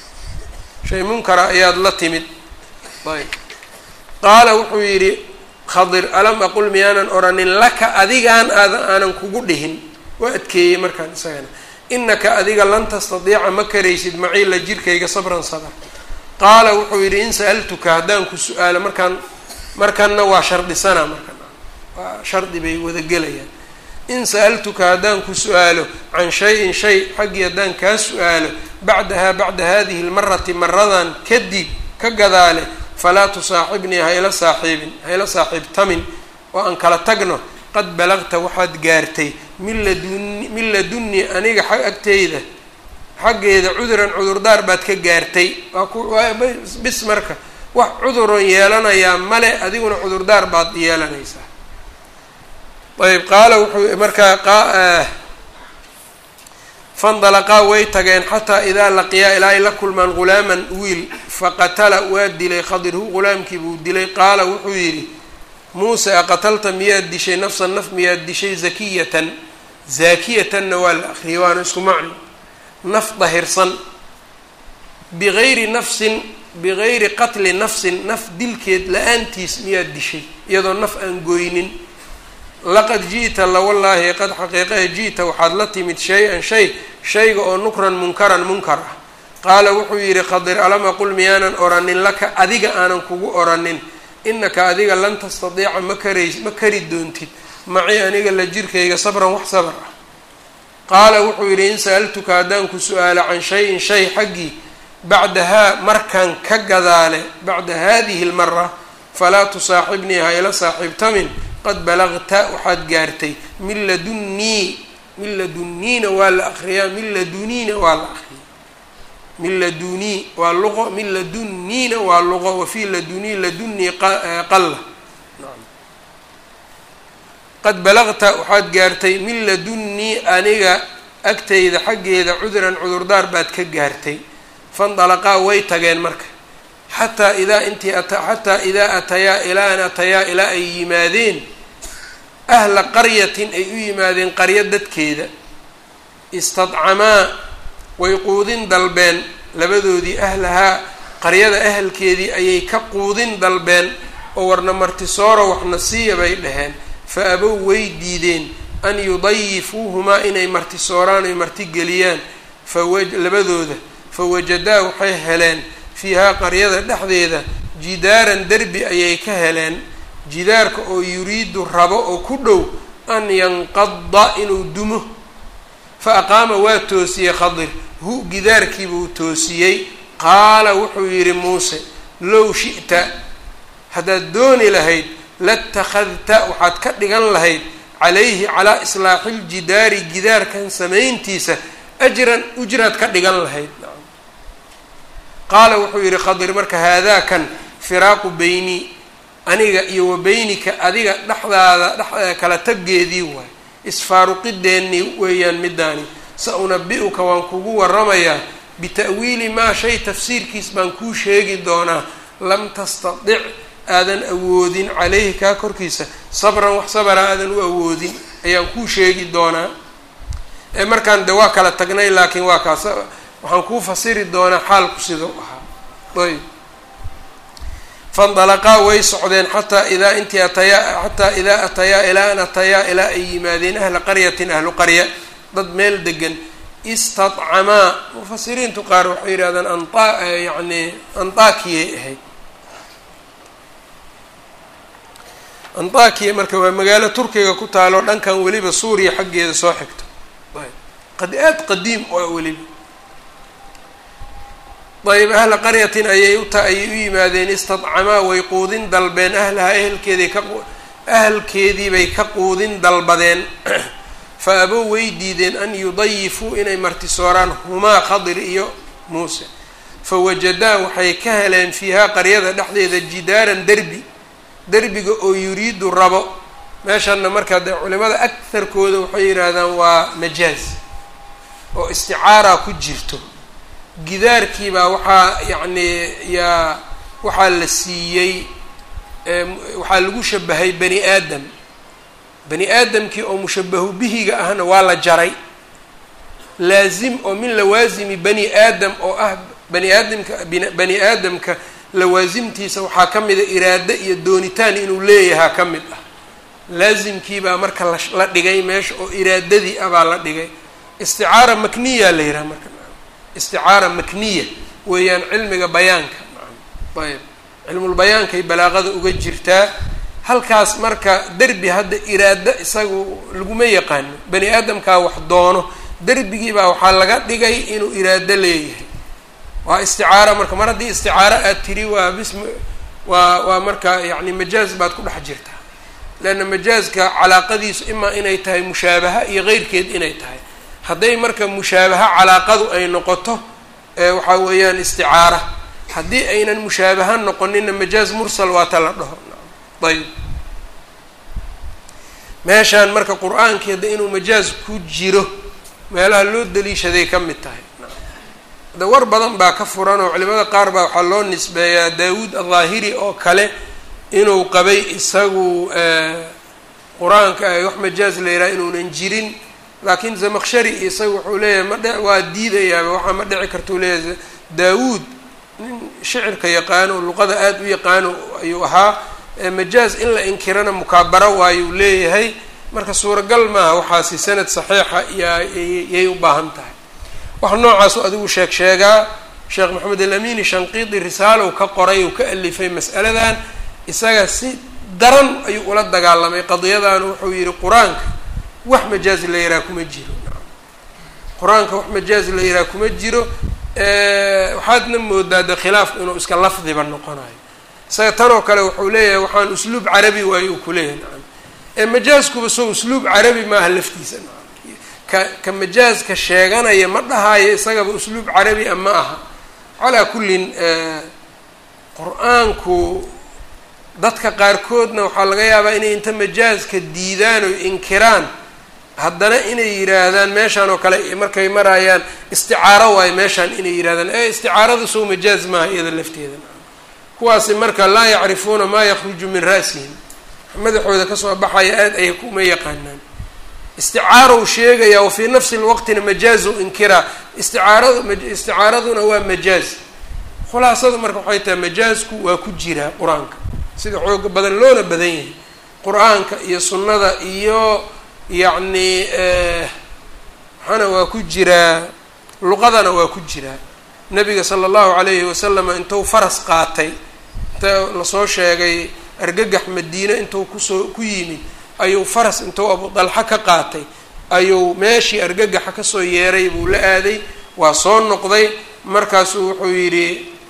shay munkara ayaad la timid ayb qaala wuxuu yidhi khadir alam aqul miyaanan oranin laka adigaan aada aanan kugu dhihin waa adkeeyey markaan isagana inaka adiga lan tastadiica ma karaysid maciila jirkayga sabran sabr qaala wuxuu yidhi in sa'altuka haddaan ku su-aalo markaan markanna waa shardhisanaa markan waa shardi bay wada gelayaan in sa'altuka haddaan ku su-aalo can shay-in shay xaggii haddaan kaa su-aalo bacdahaa bacda hadihi lmarati maradan kadib ka gadaale falaa tusaaxibnii hayla saaxiibin hayla saaxiibtamin oo aan kala tagno qad balagta waxaad gaartay min laduni min ladunnii aniga xag agteyda xaggeeda cuduran cudurdaar baad ka gaartay waa ku waa bis marka wax cuduron yeelanayaa male adiguna cudurdaar baad yeelanaysaa ayb qaala wuxuu markaa fandalaqaa way tageen xataa idaa laqiyaa ilaa ay la kulmaan ghulaaman wiil faqatala waa dilay khadirhu ghulaamkii buu dilay qaala wuxuu yidhi muuse aqatalta miyaad dishay nafsan naf miyaad dishay zakiyatan zaakiyatanna waa la akriyay waana isku macno naf dahirsan bigayri nafsin bigayri qatli nafsin naf dilkeed la-aantiis miyaad dishay iyadoo naf aan gooynin laqad ji'ta lawallaahi qad xaqiiqaha ji'ta waxaad la timid shay-an shay shayga oo nukran munkaran munkar ah qaala wuxuu yidhi khadir alam aqul miyaanan oranin laka adiga aanan kugu oranin inaka adiga lan tastadiica ma karays ma kari doontid maci aniga la jirkayga sabran wax sabr ah qaala wuxuu yidhi in sa'altuka haddaan ku su-aalo can shay-in shay xaggii bacdahaa markan ka gadaale bacda hadihi lmara falaa tusaaxibnii hayla saaxiibtamin qad balagta waxaad gaartay min ladunnii min ladunniina waa la akriyaa min laduniina waa la akriya min ladunii waa luqo min ladunniina waa luqo wafii ladunii ladunnii qalla qad balagta waxaad gaartay min ladunnii aniga agtayda xaggeeda cuduran cudurdaar baad ka gaartay fandalaqaa way tageen marka xataa idaa intii xataa idaa atayaa ilaa an atayaa ilaa ay yimaadeen ahla qaryatin ay u yimaadeen qaryo dadkeeda istadcamaa way quudin dalbeen labadoodii ahlahaa qaryada ahalkeedii ayay ka quudin dalbeen oo warna martisooro waxna siiya bay dhaheen fa abow way diideen an yudayifuuhumaa inay martisooraan ay martigeliyaan fawa labadooda fawajadaa waxay heleen fiihaa qaryada dhexdeeda jidaaran derbi ayay ka heleen jidaarka oo yuriidu rabo oo ku dhow an yanqada inuu dumo fa aqaama waa toosiyey khadir hu gidaarkiibuu toosiyey qaala wuxuu yidhi muuse low shi'ta haddaad dooni lahayd latakhadta waxaad ka dhigan lahayd calayhi calaa islaaxi ljidaari gidaarkan samayntiisa ajran ujraad ka dhigan lahayd qaala wuxuu yidhi khadir marka haadaakan firaaqu beynii aniga iyo wa beynika adiga dhexdaada dhex kala taggeedii waay isfaaruqideennii weeyaan midaani sa unabi-uka waan kugu waramayaa bita'wiili maa shay tafsiirkiis baan kuu sheegi doonaa lam tastadic aadan awoodin caleyhi kaa korkiisa sabran wax sabara aadan u awoodin ayaan kuu sheegi doonaa ee markaan de waa kala tagnay laakiin waa kaas waxaan kuu fasiri doonaa xaalku sidau ahaa ayb fandalaqaa way socdeen xataa idaa intii atayaa xataa idaa atayaa ilaa an atayaa ilaa ay yimaadeen ahla qaryatin ahlu qarya dad meel degan istadcamaa mufasiriintu qaar waxay yidhahdaan anta yacni antakiyay ahayd antakiya marka waa magaalo turkiga ku taalo dhankan weliba suuriya xaggeeda soo xigto qad aad qadiim oo weliba ayb ahla qaryatin ayay uta ayay u yimaadeen istadcamaa way quudin dalbeen ahlahaa ehelkeeday ka ahalkeedii bay ka quudin dalbadeen fa abow way diideen an yudayifuu inay martisooraan humaa khadir iyo muuse fa wajadaa waxay ka heleen fiihaa qaryada dhexdeeda jidaaran derbi derbiga oo yuriidu rabo meeshanna markaa dee culimada agharkooda waxay yidhaahdaan waa majaaz oo isticaara ku jirto gidaarkiibaa waxaa yacni yaa waxaa la siiyey waxaa lagu shabahay bani aadam bani aadamkii oo mushabahu bihiga ahna waa la jaray laazim oo min lawaasimi bani aadam oo ah bani aadamka bani aadamka lawaasimtiisa waxaa ka mida iraado iyo doonitaan inuu leeyahaa ka mid ah laasimkiibaa marka la dhigay meesha oo iraadadii ah baa la dhigay isticaara makniya la yidhaha marka isticaara makniya weeyaan cilmiga bayaanka ayb cilmulbayaankay balaaqada uga jirtaa halkaas marka derbi hadda iraado isagu laguma yaqaano bani aadamkaa wax doono derbigiibaa waxaa laga dhigay inuu iraado leeyahay waa isticaara marka mar haddii isticaaro aad tiri waa bism waa waa marka yacni majaaz baad ku dhex jirtaa leanna majaazka calaaqadiisu imaa inay tahay mushaabaha iyo keyrkeed inay tahay hadday marka mushaabaha calaaqadu ay noqoto waxaa weeyaan isticaara haddii aynan mushaabaha noqonina majaaz mursal waa ta la dhaho ayb meeshaan marka qur-aankii hadda inuu majaaz ku jiro meelaha loo daliishaday ka mid tahay de war badan baa ka furan oo culimada qaar baa waxaa loo nisbeeyaa daawuud adhaahiri oo kale inuu qabay isagu qur-aanka wax majaaz la yidhaha inuunan jirin laakiin zamaqshari isaga wuxuu leeyahay ma dhe waa diidayaaba waxaa ma dhici kartuu leeyahay daawuud nin shicirka yaqaano luqada aada u yaqaano ayuu ahaa majaaz in la inkirana mukaabaro waayuu leeyahay marka suuragal maaha waxaasi sanad saxiixa yayay u baahan tahay waxa noocaasu adigu sheeg sheegaa sheekh maxamed alamini shanqiidi risaalow ka qoray uu ka alifay mas'aladan isaga si daran ayuu ula dagaalamay qadiyadan wuxuu yihi qur-aanka wax majaaz la yihaha kuma jiro qur-aanka wax majaaz la yihaha kuma jiro waxaadna moodaa de khilaafku inuu iska lafdiba noqonayo isaga tanoo kale wuxuu leeyahay waxaan usluub carabi waayo uu kuleeyahay nacam ee majaazkuba soo usluub carabi maaha laftiisa nacam ka ka majaazka sheeganaya ma dhahayo isagaba usluub carabi a ma aha calaa kullin qur-aanku dadka qaarkoodna waxaa laga yaabaa inay inta majaazka diidaan oo inkiraan haddana inay yidhaahdaan meeshaan oo kale markay marayaan isticaaro waayo meeshaan inay yidhahdaan ee isticaarada sow majaaz maaha iyada lafteeda kuwaasi marka laa yacrifuuna maa yakruju min ra'sihim madaxooda kasoo baxaya aada ay kuma yaqaanaan isticaarow sheegaya wa fii nafsi lwaqtina majaazu inkiraa isticaaradu isticaaraduna waa majaaz khulaasadu marka waxay tahay majaazku waa ku jiraa qur-aanka sida xooga badan loona badan yahay qur-aanka iyo sunnada iyo yacni waxaana waa ku jiraa luqadana waa ku jiraa nabiga sala allahu calayhi wasalama intuu faras qaatay inta lasoo sheegay argagax madiine intuu kusoo ku yimid ayuu faras intuu abu dalxa ka qaatay ayuu meeshii argagaxa kasoo yeeray buu la aaday waa soo noqday markaasuu wuxuu yidhi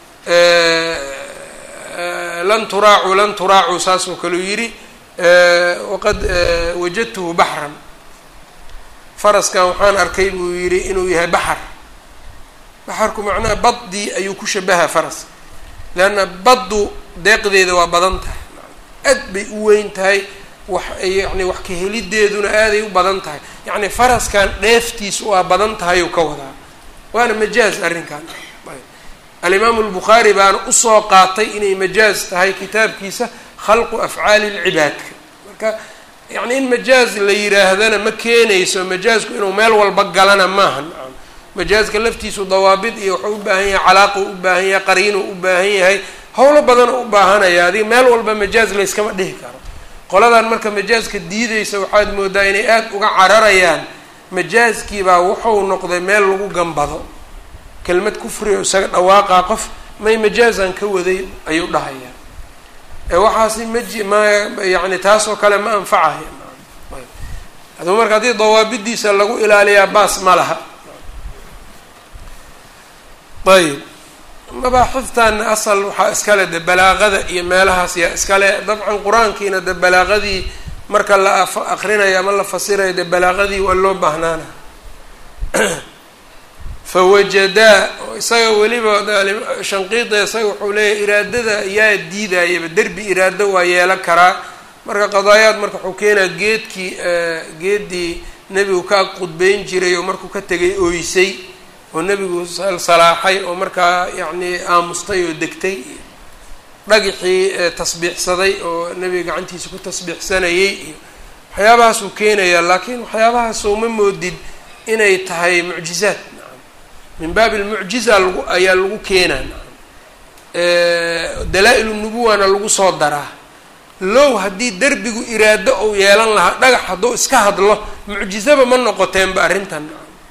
lan turaacuu lan turaacuu saasoo kaleu yidhi waqad wajadtuhu baxran faraskan waxaan arkay buu yidhi inuu yahay baxar baxarku macnaha baddii ayuu ku shabaha faras leanna baddu deeqdeeda waa badan tahay aad bay u weyn tahay wax yacni wax ka helideeduna aaday u badan tahay yacni faraskan dheeftiisu waa badan tahay uu ka wadaa waana majaaz arrinkan alimaamu albukhaari baana usoo qaatay inay majaaz tahay kitaabkiisa khalqu afcaali lcibaadka marka yacni in majaaz la yidhaahdana ma keenayso majaazku inuu meel walba galana maaha majaazka laftiisu dawaabid iyo wuxuu u baahan yahay calaaqu u baahan yahay qariinu u baahan yahay howlo badan u baahanaya adiga meel walba majaaz layskama dhihi karo qoladan marka majaazka diideysa waxaad moodaa inay aada uga cararayaan majaazkiibaa wuxuu noqday meel lagu gambado kelmad kufriga isaga dhawaaqaa qof may majaazan ka waday ayuu dhahayaa ee waxaasi maji ma yani taas oo kale ma anfacaya aduu marka haddii dawaabidiisa lagu ilaaliyaa baas ma laha ayb mabaaxiftaana asal waxaa iskale de balaaqada iyo meelahaas yaa iskale dabcan qur-aankiina de balaaqadii marka la akrinayo ama la fasirayo de balaaqadii waa loo baahnaana fawajadaa isaga weliba shanqiida isaga wuxuu leeyahy iraadada yaa diidayaba derbi iraado waa yeelan karaa marka qadaayaad marka wuxuu keenaa geedkii geeddii nebigu ka qudbeyn jiray oo markuu ka tegay ooysay oo nebigu salaaxay oo markaa yacni aamustay oo degtay dhagixii tasbiixsaday oo nebiga gacantiisa ku tasbiixsanayay iyo waxyaabahaasuu keenayaa laakiin waxyaabahaasoo ma moodid inay tahay mucjizaad min baabi lmucjiza lagu ayaa lagu keenaa dalaa-il nubuwana lagu soo daraa low haddii derbigu iraado ou yeelan lahaa dhagax hadduu iska hadlo mucjizaba ma noqoteenba arrintan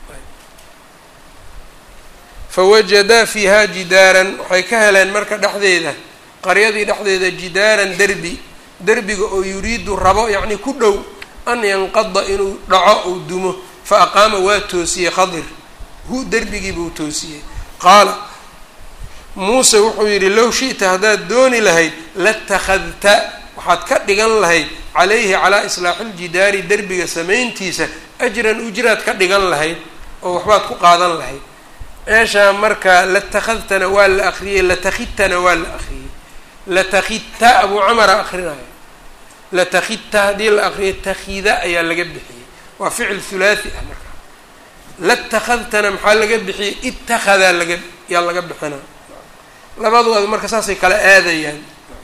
fawajadaa fiiha jidaaran waxay ka heleen marka dhexdeeda qaryadii dhexdeeda jidaaran derbi derbiga oo yuriidu rabo yacni ku dhow an yanqada inuu dhaco uu dumo fa aqaama waa toosiyey khadir hu derbigii buu toosiyey qaala muuse wuxuu yidhi low shi'ta haddaad dooni lahayd latakhadta waxaad ka dhigan lahayd calayhi calaa islaaxi ljidaari derbiga samayntiisa ajran ujraad ka dhigan lahayd oo waxbaad ku qaadan lahayd meeshaa marka latakhadtana waa la akriyey latakhidtana waa la akriyey latakhidta abuu camara akrinaya latakhidta haddii la akriyay takhida ayaa laga bixiyey waa ficil hulaathi ah marka latakhadtana maxaa laga bixiyey itakhadaa laga yaa laga bixina labadooda marka saasay kala aadayaan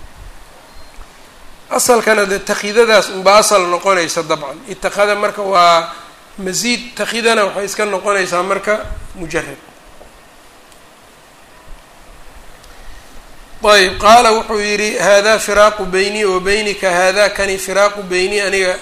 asalkana dee takhidadaas unba asal noqonaysa dabcan itakhada marka waa masiid takhidana waxay iska noqonaysaa marka mujarad ayb qaala wuxuu yidhi hada firaaqu beynii wa beynika hada kani firaaqu beynii aniga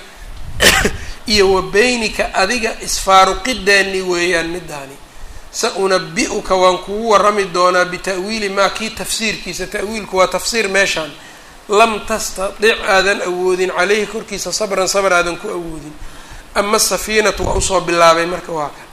iyo wa beynika adiga isfaaruqideeni weeyaan midaani sa unabi-uka waan kugu warami doonaa bita'wiili maa kii tafsiirkiisa ta'wiilku waa tafsiir meeshaan lam tastadic aadan awoodin caleyhi korkiisa sabran sabr aadan ku awoodin ama asafiinatu waa usoo bilaabay marka waa kan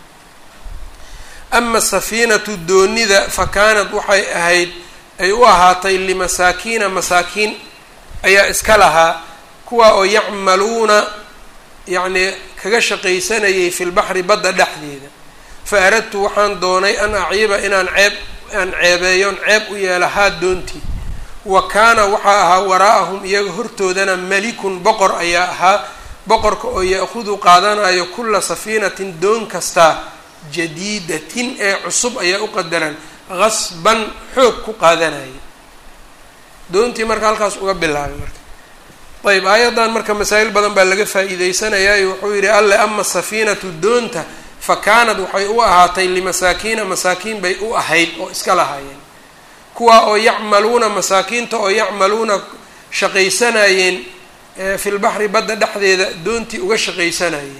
ama asafiinatu doonida fa kaanad waxay ahayd ay u ahaatay limasaakiina masaakiin ayaa iska lahaa kuwaa oo yacmaluuna yacnii kaga shaqaysanayay fi lbaxri badda dhexdeeda fa aradtu waxaan doonay an aciiba inaan ceeb aan ceebeeyoon ceeb u yeelahaa doontii wa kaana waxaa ahaa waraa'ahum iyaga hortoodana malikun boqor ayaa ahaa boqorka oo ya-khudu qaadanayo kulla safiinatin doon kastaa jadiidatin ee cusub ayaa u qadaran qasban xoog ku qaadanaya doontii marka halkaas uga bilaabay marka ayb aayaddan marka masaa'il badan baa laga faa'iideysanayaayo wuxuu yidhi alle ama safiinatu doonta fa kaanad waxay u ahaatay limasaakiina masaakiin bay u ahayd oo iska lahaayeen kuwaa oo yacmaluuna masaakiinta oo yacmaluuna shaqaysanayeen fi lbaxri badda dhexdeeda doontii uga shaqaysanayeen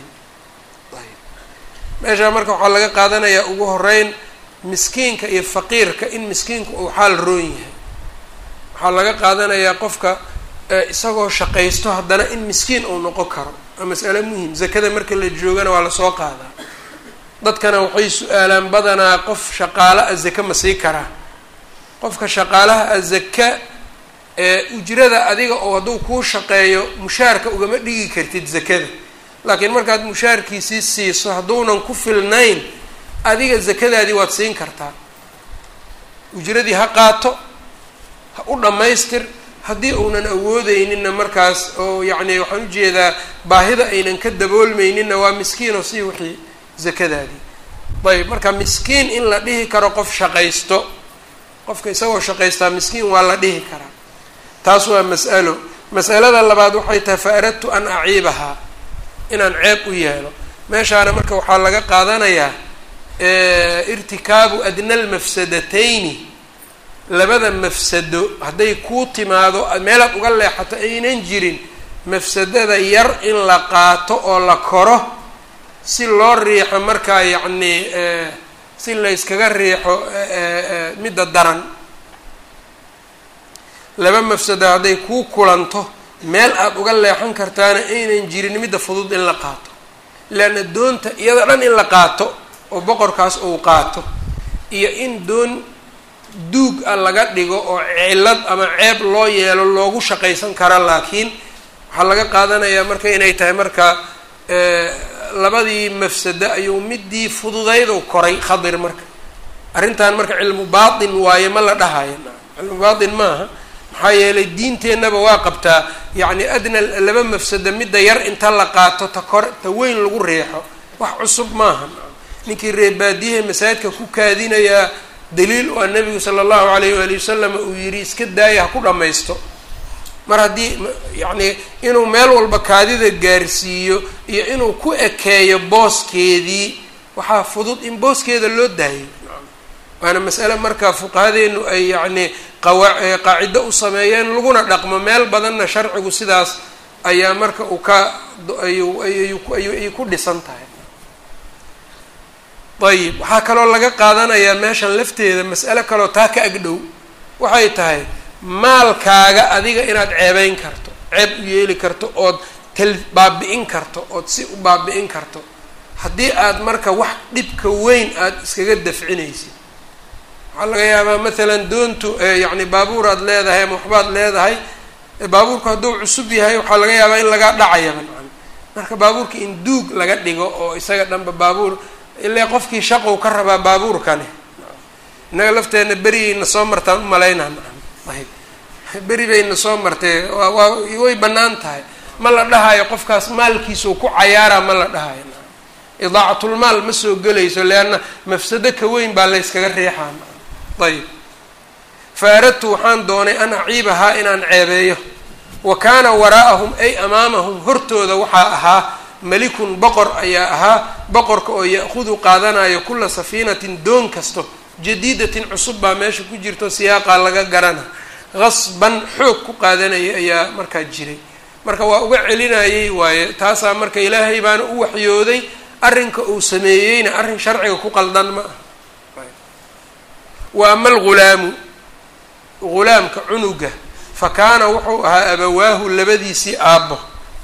meeshaa marka waxaa laga qaadanayaa ugu horeyn miskiinka iyo faqiirka in miskiinku uu xaal roon yahay waxaa laga qaadanayaa qofka isagoo shaqaysto haddana in miskiin uu noqon karo waa mas'ale muhim zakada marka la joogana waa lasoo qaadaa dadkana waxay su-aalaan badanaa qof shaqaalo a zake ma sii karaa qofka shaqaalaha a zaka ee ujrada adiga oo hadduu kuu shaqeeyo mushaarka ugama dhigi kartid zakada laakiin markaad mushaarkiisii siiso hadduunan ku filnayn adiga zakadaadii waad siin kartaa ujradii ha qaato ha u dhammaystir haddii uunan awoodeyninna markaas oo yacni waxaan ujeedaa baahida aynan ka daboolmeyninna waa miskiin oo sii wixii zakadaadii ayb marka miskiin in la dhihi karo qof shaqaysto qofka isagoo shaqaystaa miskiin waa la dhihi karaa taas waa mas'alo mas'alada labaad waxay tahay fa aradtu an aciibahaa inaan ceeb u yeelo meeshaana marka waxaa laga qaadanayaa irtikaabu adna almafsadatayni labada mafsado hadday kuu timaado meelaad uga leexato aynan jirin mafsadada yar in la qaato oo la koro si loo riixo markaa yacnii si layskaga riixo midda daran laba mafsado hadday kuu kulanto meel aada uga leexan kartaana aynan jirin midda fudud in la qaato leanna doonta iyada dhan in la qaato oo boqorkaas uu qaato iyo in doon duug ah laga dhigo oo cillad ama ceeb loo yeelo loogu shaqaysan kara laakiin waxaa laga qaadanayaa marka inay tahay marka labadii mafsado ayuu midii fududaydu koray khadir marka arrintan marka cilmu baatin waaye ma la dhahayo cilmu baatin maaha maxaa yeelay diinteennaba waa qabtaa yacni adna laba mafsado midda yar inta la qaato ta kor ta weyn lagu reexo wax cusub maaha ninkii reebaadiyaha masaajidka ku kaadinayaa daliil oo nabigu sala allahu alayh waali wasalam uu yidhi iska daaya ha ku dhammaysto mar haddii yacni inuu meel walba kaadida gaarsiiyo iyo inuu ku ekeeyo booskeedii waxaa fudud in booskeeda loo daayo waana mas'ale marka fuqahadeenu ay yacni qawa qaacido u sameeyeen laguna dhaqmo meel badanna sharcigu sidaas ayaa marka uu ka ayu ayay ku dhisan tahay ayib waxaa kaloo laga qaadanayaa meeshan lafteeda mas'ale kaloo taa ka agdhow waxay tahay maalkaaga adiga inaad ceebeyn karto ceeb u yeeli karto ood tal baabi-in karto ood si u baabi-in karto haddii aad marka wax dhibka weyn aada iskaga dafcinaysid waxaa laga yaabaa mathalan doontu yacni baabuur aad leedahay ama waxbaad leedahay baabuurku hadduu cusub yahay waxaa laga yaabaa in lagaa dhacayaba marka baabuurka in duug laga dhigo oo isaga dhanba baabuur ilaa qofkii shaqow ka rabaa baabuurkani innaga lafteenna berigayna soo martaan u malaynaa ayb beri bayna soo martay waa waa way bannaan tahay ma la dhahayo qofkaas maalkiisau ku cayaaraa ma la dhahayo idaacatlmaal ma soo gelayso leanna mafsado ka weyn baa layskaga riixaa ayb fa aradtu waxaan doonay an aciibahaa inaan ceebeeyo wa kaana waraa'ahum ay amaamahum hortooda waxaa ahaa malikun boqor ayaa ahaa boqorka oo ya-hudu qaadanayo kula safiinatin doon kasto jadiidatin cusub baa meesha ku jirto siyaaqaa laga garana qasban xoog ku qaadanaya ayaa markaa jiray marka waa uga celinayay waaye taasaa marka ilaahay baana u waxyooday arrinka uu sameeyeyna arrin sharciga ku qaldan ma ah wa ama algulaamu gulaamka cunuga fa kaana wuxuu ahaa abawaahu labadiisii aabbo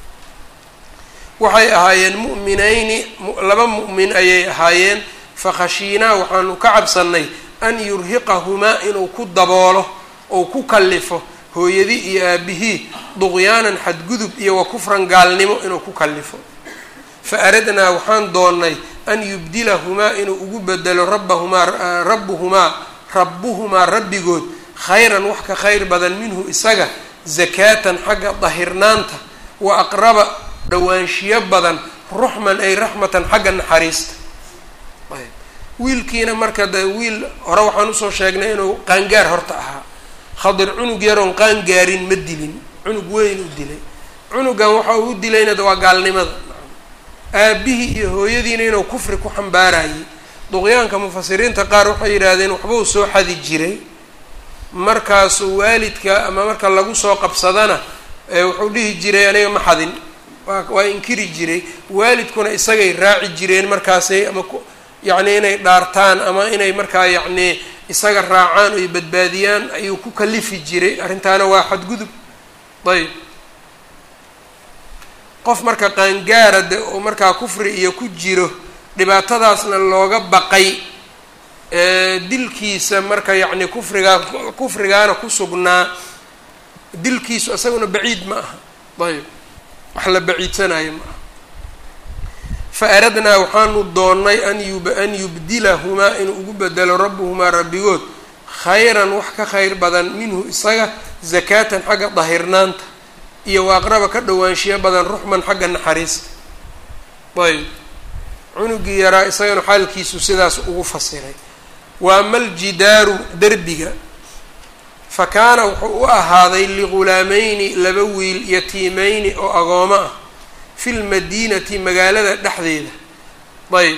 waxay ahaayeen mu'minayni laba mu'min ayay ahaayeen fakhashiinaa waxaanu ka cabsannay an yurhiqahumaa inuu ku daboolo ou ku kallifo hooyadii iyo aabihii duqyaanan xadgudub iyo wa kufran gaalnimo inuu ku kallifo fa aradnaa waxaan doonnay an yubdilahumaa inuu ugu bedelo rabbahumaa rabbuhumaa rabbuhumaa rabbigood khayran wax ka khayr badan minhu isaga zakaatan xagga dahirnaanta wa aqraba dhawaanshiyo badan ruxman ay raxmatan xagga naxariista wiilkiina marka de wiil hore waxaan usoo sheegnay inuu qaangaar horta ahaa khadir cunug yaroon qaangaarin ma dilin cunug weyn u dilay cunugan waxa uu u dilayna de waa gaalnimada aabihii iyo hooyadiina inuu kufri ku xambaarayay duqyaanka mufasiriinta qaar waxay yidhaahdeen waxbuu soo xadi jiray markaasuu waalidka ama marka lagu soo qabsadana wuxuu dhihi jiray aniga ma xadin waa waa inkiri jiray waalidkuna isagay raaci jireen markaasay ama yacni inay dhaartaan ama inay markaa yacni isaga raacaan oy badbaadiyaan ayuu ku kalifi jiray arrintaana waa xadgudub ayb qof marka qaangaara de oo markaa kufri iyo ku jiro dhibaatadaasna looga baqay dilkiisa marka yacni kufrigaa kufrigaana ku sugnaa dilkiisu isaguna baciid ma aha ayb wax la baciidsanayo ma aha fa aradnaa waxaanu doonnay an yub an yubdilahumaa inuu ugu bedelo rabbuhumaa rabbigood khayran wax ka khayr badan minhu isaga zakaatan xagga dahirnaanta iyo wa aqraba ka dhowaanshiyo badan ruxman xagga naxariista ayb cunugii yaraa isagana xaalkiisu sidaas ugu fasiray wa ama aljidaaru derbiga fa kaana wuxuu u ahaaday ligulaamayni laba wiil yatiimeyni oo agoomo ah fi lmadiinati magaalada dhexdeeda ayb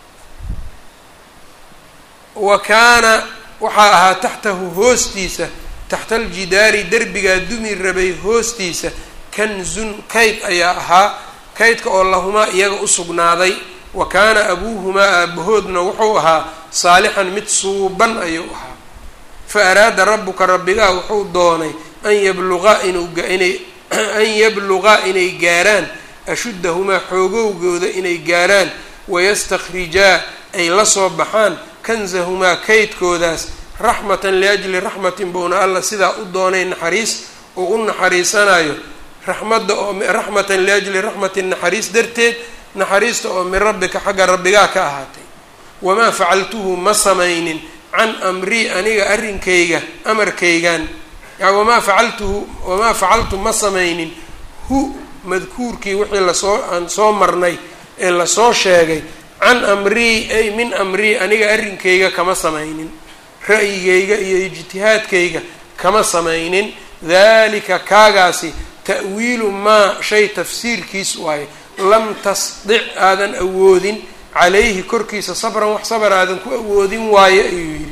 wa kaana waxaa ahaa taxtahu hoostiisa taxta aljidaari derbigaa dumi rabay hoostiisa kanzun kayd ayaa ahaa kaydka oo lahumaa iyaga u sugnaaday wa kaana abuuhumaa aabahoodna wuxuu ahaa saalixan mid suuban ayuu ahaa fa araada rabbuka rabbigaa wuxuu doonay an yabluqaa inuuinay an yabluqaa inay gaaraan ashuddahumaa xoogowgooda inay gaaraan wayastakhrijaa ay la soo baxaan kanzahumaa kaydkoodaas raxmatan liajli raxmatin buuna alla sidaa u doonay naxariis oo u naxariisanayo raxmadda oo raxmatan liajli raxmatin naxariis darteed naxariista oo min rabbika xagga rabbigaa ka ahaatay wamaa facaltuhu ma samaynin can amrii aniga arrinkayga amarkaygan wamaa facaltuhu wamaa facaltu ma samaynin hu madkuurkii wixii lasoo aan soo marnay ee lasoo sheegay can amrii ay min amrii aniga arrinkayga kama samaynin ra'yigayga iyo ijtihaadkayga kama samaynin dalika kaagaasi ta'wiilu maa shay tafsiirkiis waaye lam tasdic aadan awoodin calayhi korkiisa sabran wax sabar aadan ku awoodin waayo ayuu yidhi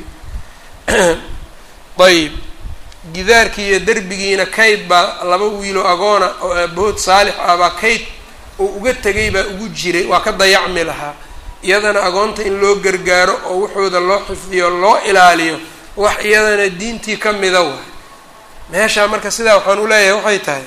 ayb gidaarkii iyo derbigiina kayd baa laba wiilo agoona oo aabahood saalix ah baa kayd oo uga tegay baa ugu jiray waa ka dayacmi lahaa iyadana agoonta in loo gargaaro oo waxooda loo xifdiyo loo ilaaliyo wax iyadana diintii ka mida waay meeshaa marka sidaa waxaan u leeyahay waxay tahay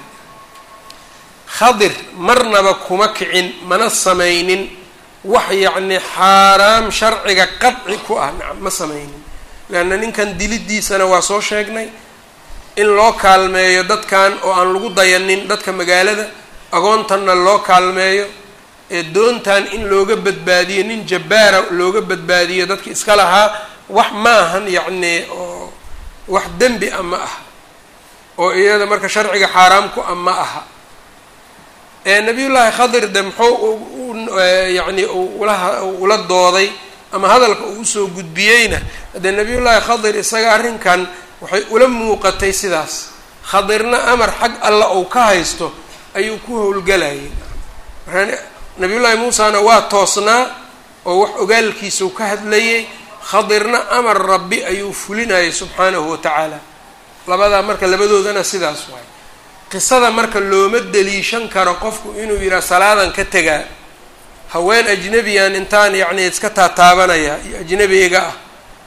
khadir marnaba kuma kicin mana samaynin wax yacni xaaraam sharciga qadci ku ah nacam ma samaynin leanna ninkan dilidiisana waa soo sheegnay in loo kaalmeeyo dadkan oo aan lagu dayanin dadka magaalada agoontanna loo kaalmeeyo ee doontan in looga badbaadiyo nin jabbaara looga badbaadiyo dadki iska lahaa wax ma ahan yacni oo wax dembi a ma aha oo iyada marka sharciga xaaraam ku a ma aha nabiyullaahi khadir de muxuu yacni ula ula dooday ama hadalka uu usoo gudbiyeyna dee nabiyullaahi khadir isaga arrinkan waxay ula muuqatay sidaas khadirna amar xag alla ou ka haysto ayuu ku howlgalayay markaa nabiyullaahi muusana waa toosnaa oo wax ogaalkiisau ka hadlayay khadirna amar rabbi ayuu fulinayay subxaanahu watacaala labadaa marka labadoodana sidaas waay qisada marka looma deliishan karo qofku inuu yidhaha salaadan ka tegaa haween ajnebiyan intaan yacni iska taataabanaya iyo ajnebiga ah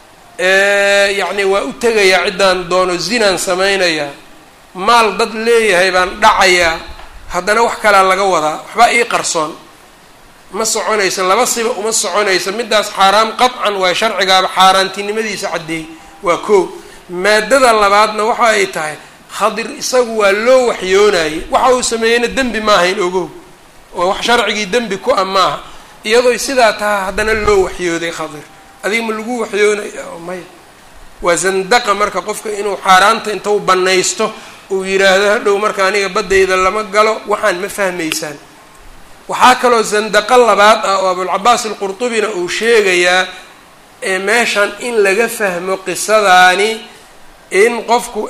yacni waa u tegayaa ciddaan doono zinaan samaynayaa maal dad leeyahay baan dhacayaa haddana wax kalaa laga wadaa waxbaa ii qarsoon ma soconaysa laba siba uma soconaysa middaas xaaraam qadcan waa sharcigaaba xaaraantinimadiisa caddeey waa koo maadada labaadna waxa ay tahay khadir isagu waa loo waxyoonayay waxa uu sameeyeyna dembi maahayn ogow oo wax sharcigii dembi ku a maaha iyadooy sidaa taha haddana loo waxyooday khadir adiga ma lagu waxyoonaya maya waa zandaqa marka qofka inuu xaaraanta intuu banaysto uu yidhaahdo hadhow marka aniga baddayda lama galo waxaan ma fahmaysaan waxaa kaloo zandaqo labaad ah oo abulcabaas alqurtubina uu sheegayaa ee meeshan in laga fahmo qisadaani in qofku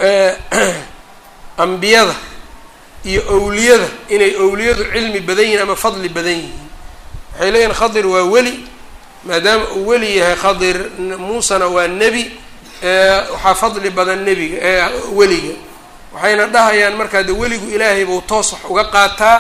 ambiyada iyo owliyada inay owliyadu cilmi badan yihiin ama fadli badan yihiin waxay leeyihin khadir waa weli maadaama uu weli yahay khadir muusena waa nebi waxaa fadli badan nebiga weliga waxayna dhahayaan markaa de weligu ilaahay buu toos wax uga qaataa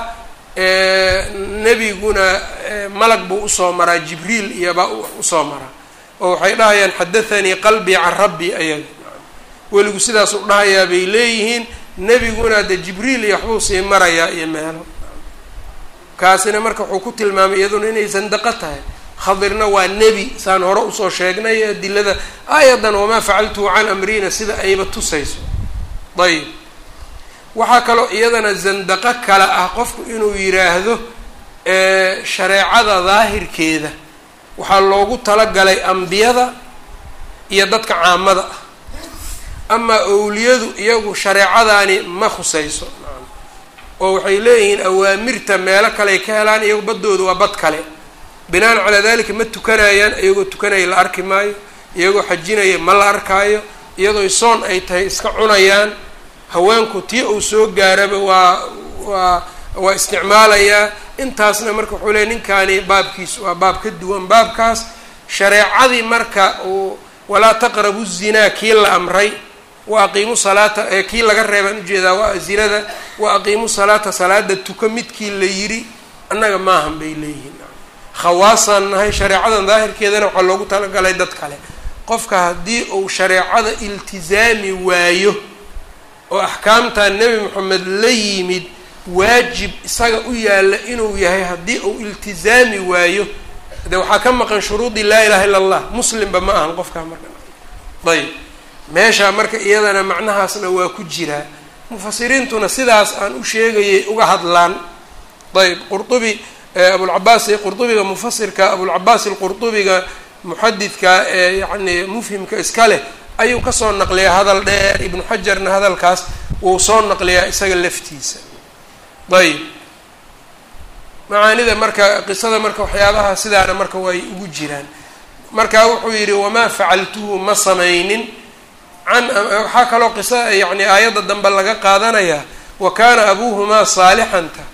nebiguna malag buu usoo maraa jibriil iyobaa usoo maraa oo waxay dhahayaan xadathanii qalbii can rabbi ayaga weligu sidaas u dhahayaa bay leeyihiin nebiguna de jibriil iyo waxbuu sii marayaa iyo meelo kaasina marka wuxuu ku tilmaamay iyaduna inay sandaqo tahay khadirna waa nebi saan hore usoo sheegnay adilada aayadan wamaa facaltuhu can amrina sida ayba tusayso ayib waxaa kaloo iyadana zandaqo kale ah qofku inuu yidhaahdo shareecada daahirkeeda waxaa loogu talagalay ambiyada iyo dadka caamada ah amaa owliyadu iyagu shareecadaani ma khusayso oo waxay leeyihiin awaamirta meelo kaleay ka helaan iyagu baddooda waa bad kale binaan calaa dalika ma tukanayaan iyagoo tukanaya la arki maayo iyagoo xajinaya ma la arkaayo iyadoo soon ay tahay iska cunayaan haweenku tii uu soo gaaraba waa waa waa isticmaalayaa intaasna marka wuxuu leey ninkaani baabkiis waa baab ka duwan baabkaas shareecadii marka uu walaa taqrabu zinaa kii la amray wa aqiimu salaata ee kii laga reebaan ujeedaa waa zinada wa aqiimu salaata salaada tuka midkii la yidhi annaga maahan bay leeyihiin khawaasaan nahay shareecadan daahirkeedana waxaa loogu talagalay dad kale qofka haddii uu shareecada iltizaami waayo oo axkaamta nebi moxamed la yimid waajib isaga u yaalla inuu yahay haddii uu iltizaami waayo de waxaa ka maqan shuruudii laa ilaha illa allah muslimba ma ahan qofkaa marka ayb meeshaa marka iyadana macnahaasna waa ku jiraa mufasiriintuna sidaas aan u sheegayay uga hadlaan ayb qurtubi abulcabaas qurtubiga mufasirka abulcabaas alqurtubiga muxadidka ee yacni mufhimka iska leh ayuu kasoo naqliyaa hadal dheer ibnu xajarna hadalkaas wuu soo naqliyaa isaga laftiisa ayb macaanida marka qisada marka waxyaabaha sidaana marka way ugu jiraan marka wuxuu yidhi wamaa facaltuhu ma samaynin can waxaa kaloo qisa yacni aayadda dambe laga qaadanayaa wa kaana abuuhumaa saalixanta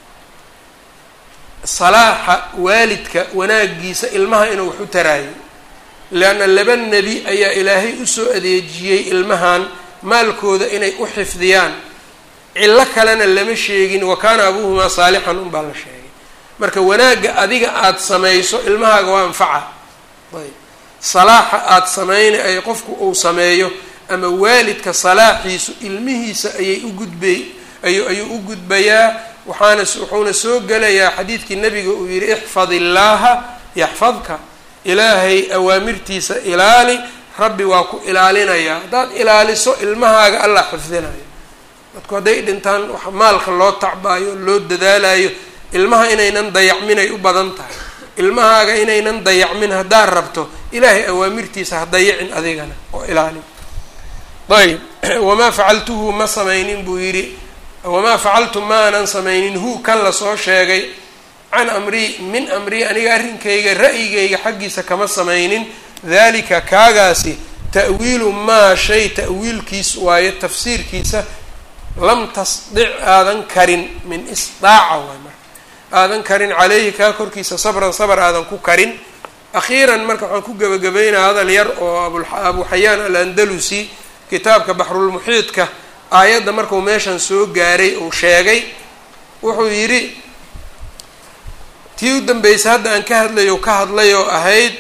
salaaxa waalidka wanaagiisa ilmaha inuu wax u taraayo leanna laba nebi ayaa ilaahay usoo adeejiyey ilmahan maalkooda inay u xifdiyaan cillo kalena lama sheegin wa kaana abuuhumaa saalixan unbaa la sheegay marka wanaagga adiga aada samayso ilmahaaga waa anfaca ayb salaaxa aada samayna ay qofku uu sameeyo ama waalidka salaaxiisu ilmihiisa ayay u gudbay ayu ayuu u gudbayaa waxaana wuxuuna soo gelayaa xadiidkii nabiga uu yihi ixfad illaaha yaxfadka ilaahay awaamirtiisa ilaali rabbi waa ku ilaalinayaa haddaad ilaaliso ilmahaaga allah xifdinayo dadku hadday dhintaan wax maalka loo tacbaayo loo dadaalayo ilmaha inaynan dayacminay u badan tahay ilmahaaga inaynan dayacmin haddaad rabto ilaahay awaamirtiisa ha dayacin adigana oo ilaali ayb wamaa facaltuhu ma samaynin buu yidhi wamaa facaltu ma aanan samaynin hu kan lasoo sheegay can amrii min amrii aniga arrinkayga ra'yigayga xaggiisa kama samaynin dalika kaagaasi ta'wiilu maa shay ta'wiilkiis waayo tafsiirkiisa lam tasdic aadan karin min isdaaca waay marka aadan karin caleyhi kaa korkiisa sabran sabr aadan ku karin akhiiran marka waxaan ku gebagabaynaa hadal yar oo abu xayaan alandalusi kitaabka baxrulmuxiidka aayadda markuu meeshan soo gaaray uu sheegay wuxuu yidhi tii u dambeysay hadda aan ka hadlayo ka hadlay oo ahayd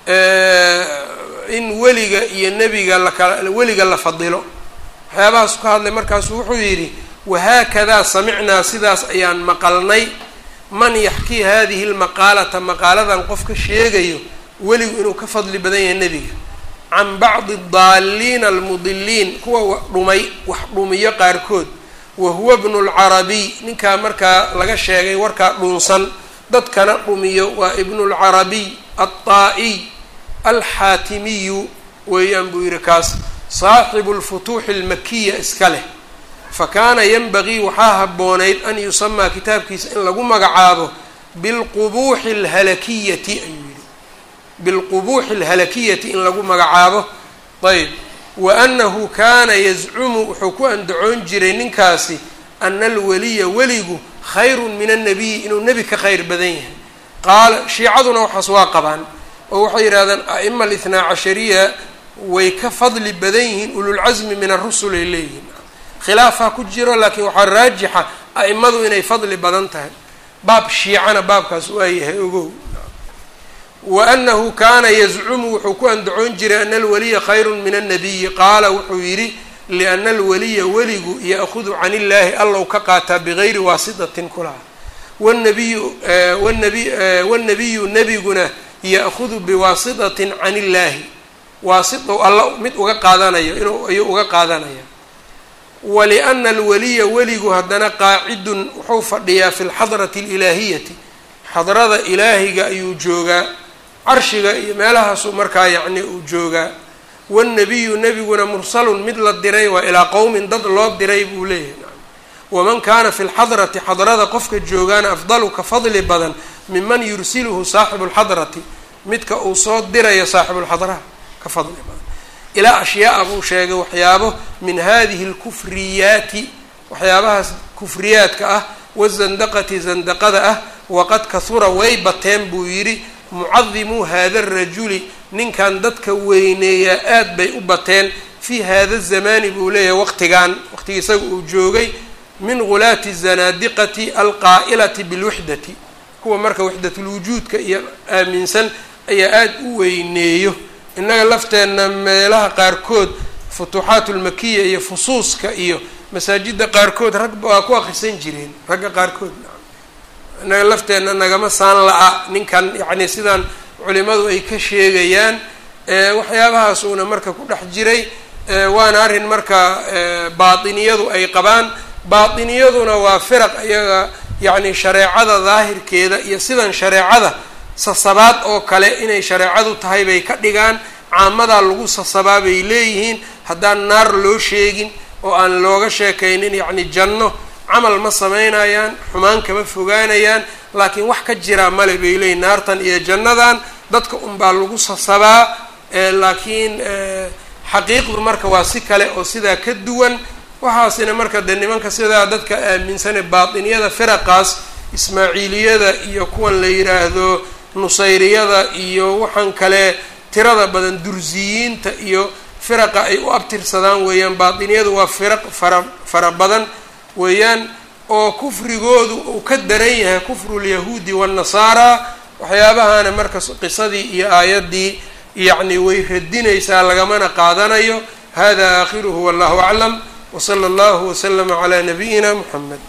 in weliga iyo nebiga lakala weliga la fadilo waxyaabahaas ka hadlay markaasu wuxuu yidhi wahaakadaa samicnaa sidaas ayaan maqalnay man yaxkii hadihi lmaqaalata maqaaladan qofka sheegayo weligu inuu ka fadli badan yahay nebiga can bacdi daaliina almudiliin kuwa dhumay wax dhumiyo qaarkood wa huwa bnu lcarabiy ninkaa markaa laga sheegay warkaa dhunsan dadkana dhumiyo waa ibnu lcarabiy alطaa'iy alxaatimiyu weeyaan buu yihi kaas saaxibu lfutuuxi almakiya iska leh fa kaana yanbagii waxaa habboonayd an yusamaa kitaabkiisa in lagu magacaabo bilqubuuxi alhalakiyati ayuu yihi bilqubuuxi alhalakiyati in lagu magacaabo ayb wa annahu kaana yazcumu wuxuu ku andacoon jiray ninkaasi ana alweliya weligu khayrun min annabiyi inuu nebi ka khayr badan yahay qaala shiicaduna waxaas waa qabaan oo waxay yidhahdeen a'ima alithnaa cashariya way ka fadli badan yihiin ululcasmi min arusul ay leeyihiin khilaafaa ku jiro laakiin waxaa raajixa a'imadu inay fadli badan tahay baab shiicana baabkaas waa yahay ogow wa annahu kaana yazcumu wuxuu ku andacoon jiray ana alwaliya khayrun min annabiyi qaala wuxuu yidhi liana alwaliya weligu ya'hudu can illaahi allow ka qaataa bigayri waasitatin kulaha wnabiyu wnabi wanabiyu nebiguna ya'hudu biwaasitatin can illaahi waasitow alla mid uga qaadanayo inuu ayuu uga qaadanaya waliana alwaliya weligu haddana qaacidun wuxuu fadhiyaa fi lxadrati alilaahiyati xadrada ilaahiga ayuu joogaa carshiga iyo meelahaasuu markaa yacni uu joogaa wاnnabiyu nebiguna mursalun mid la diray waa ilaa qowmin dad loo diray buu leeyahay waman kaana fi lxadrati xadrada qofka joogaana afdalu ka fadli badan miman yursiluhu saaxibu lxadrati midka uu soo dirayo saaxibulxadraha ka fadli badan ilaa ashyaaa buu sheegay waxyaabo min hadihi lkufriyaati waxyaabahaas kufriyaadka ah wazandaqati zandaqada ah waqad kahura way bateen buu yidhi mucadimuu hada rajuli ninkan dadka weyneeyaa aad bay u bateen fii hada zamani buu leeyahay waqtigan waqtigii isaga uu joogay min gulaati zanaadiqati alqaa'ilati bilwixdati kuwa marka waxdatulwujuudka iyo aaminsan ayaa aada u weyneeyo innaga lafteenna meelaha qaarkood futuuxaat ulmakiya iyo fusuuska iyo masaajidda qaarkood rag waa ku akrisan jireen ragga qaarkood innaga lafteenna nagama saan la-a ninkan yacni sidaan culimadu ay ka sheegayaan waxyaabahaas uuna marka ku dhex jiray waana arrin marka baatiniyadu ay qabaan baatiniyaduna waa firaq iyaga yacni shareecada daahirkeeda iyo sidan shareecada sasabaad oo kale inay shareecadu tahay bay ka dhigaan caamadaa lagu sasabaa bay leeyihiin haddaan naar loo sheegin oo aan looga sheekaynin yacni janno camal ma samaynayaan xumaan kama fogaanayaan laakiin wax ka jiraa male bay leeyihin naartan iyo jannadan dadka unbaa lagu sasabaa laakiin xaqiiqdu marka waa si kale oo sidaa ka duwan waxaasina marka dee nimanka sidaa dadka aaminsane baatiniyada firaqaas ismaaciiliyada iyo kuwan la yiraahdo nusayriyada iyo waxaan kale tirada badan dursiyiinta iyo firaqa ay u abtirsadaan weeyaan baatiniyadu waa firaq fara fara badan weeyaan oo kufrigoodu uu ka daran yahay kufru lyahuudi waannasaara waxyaabahana marka qisadii iyo aayaddii yacni way radinaysaa lagamana qaadanayo hada aakhiruhu wallahu aclam wsala allahu waslama calaa nabiyina muxamed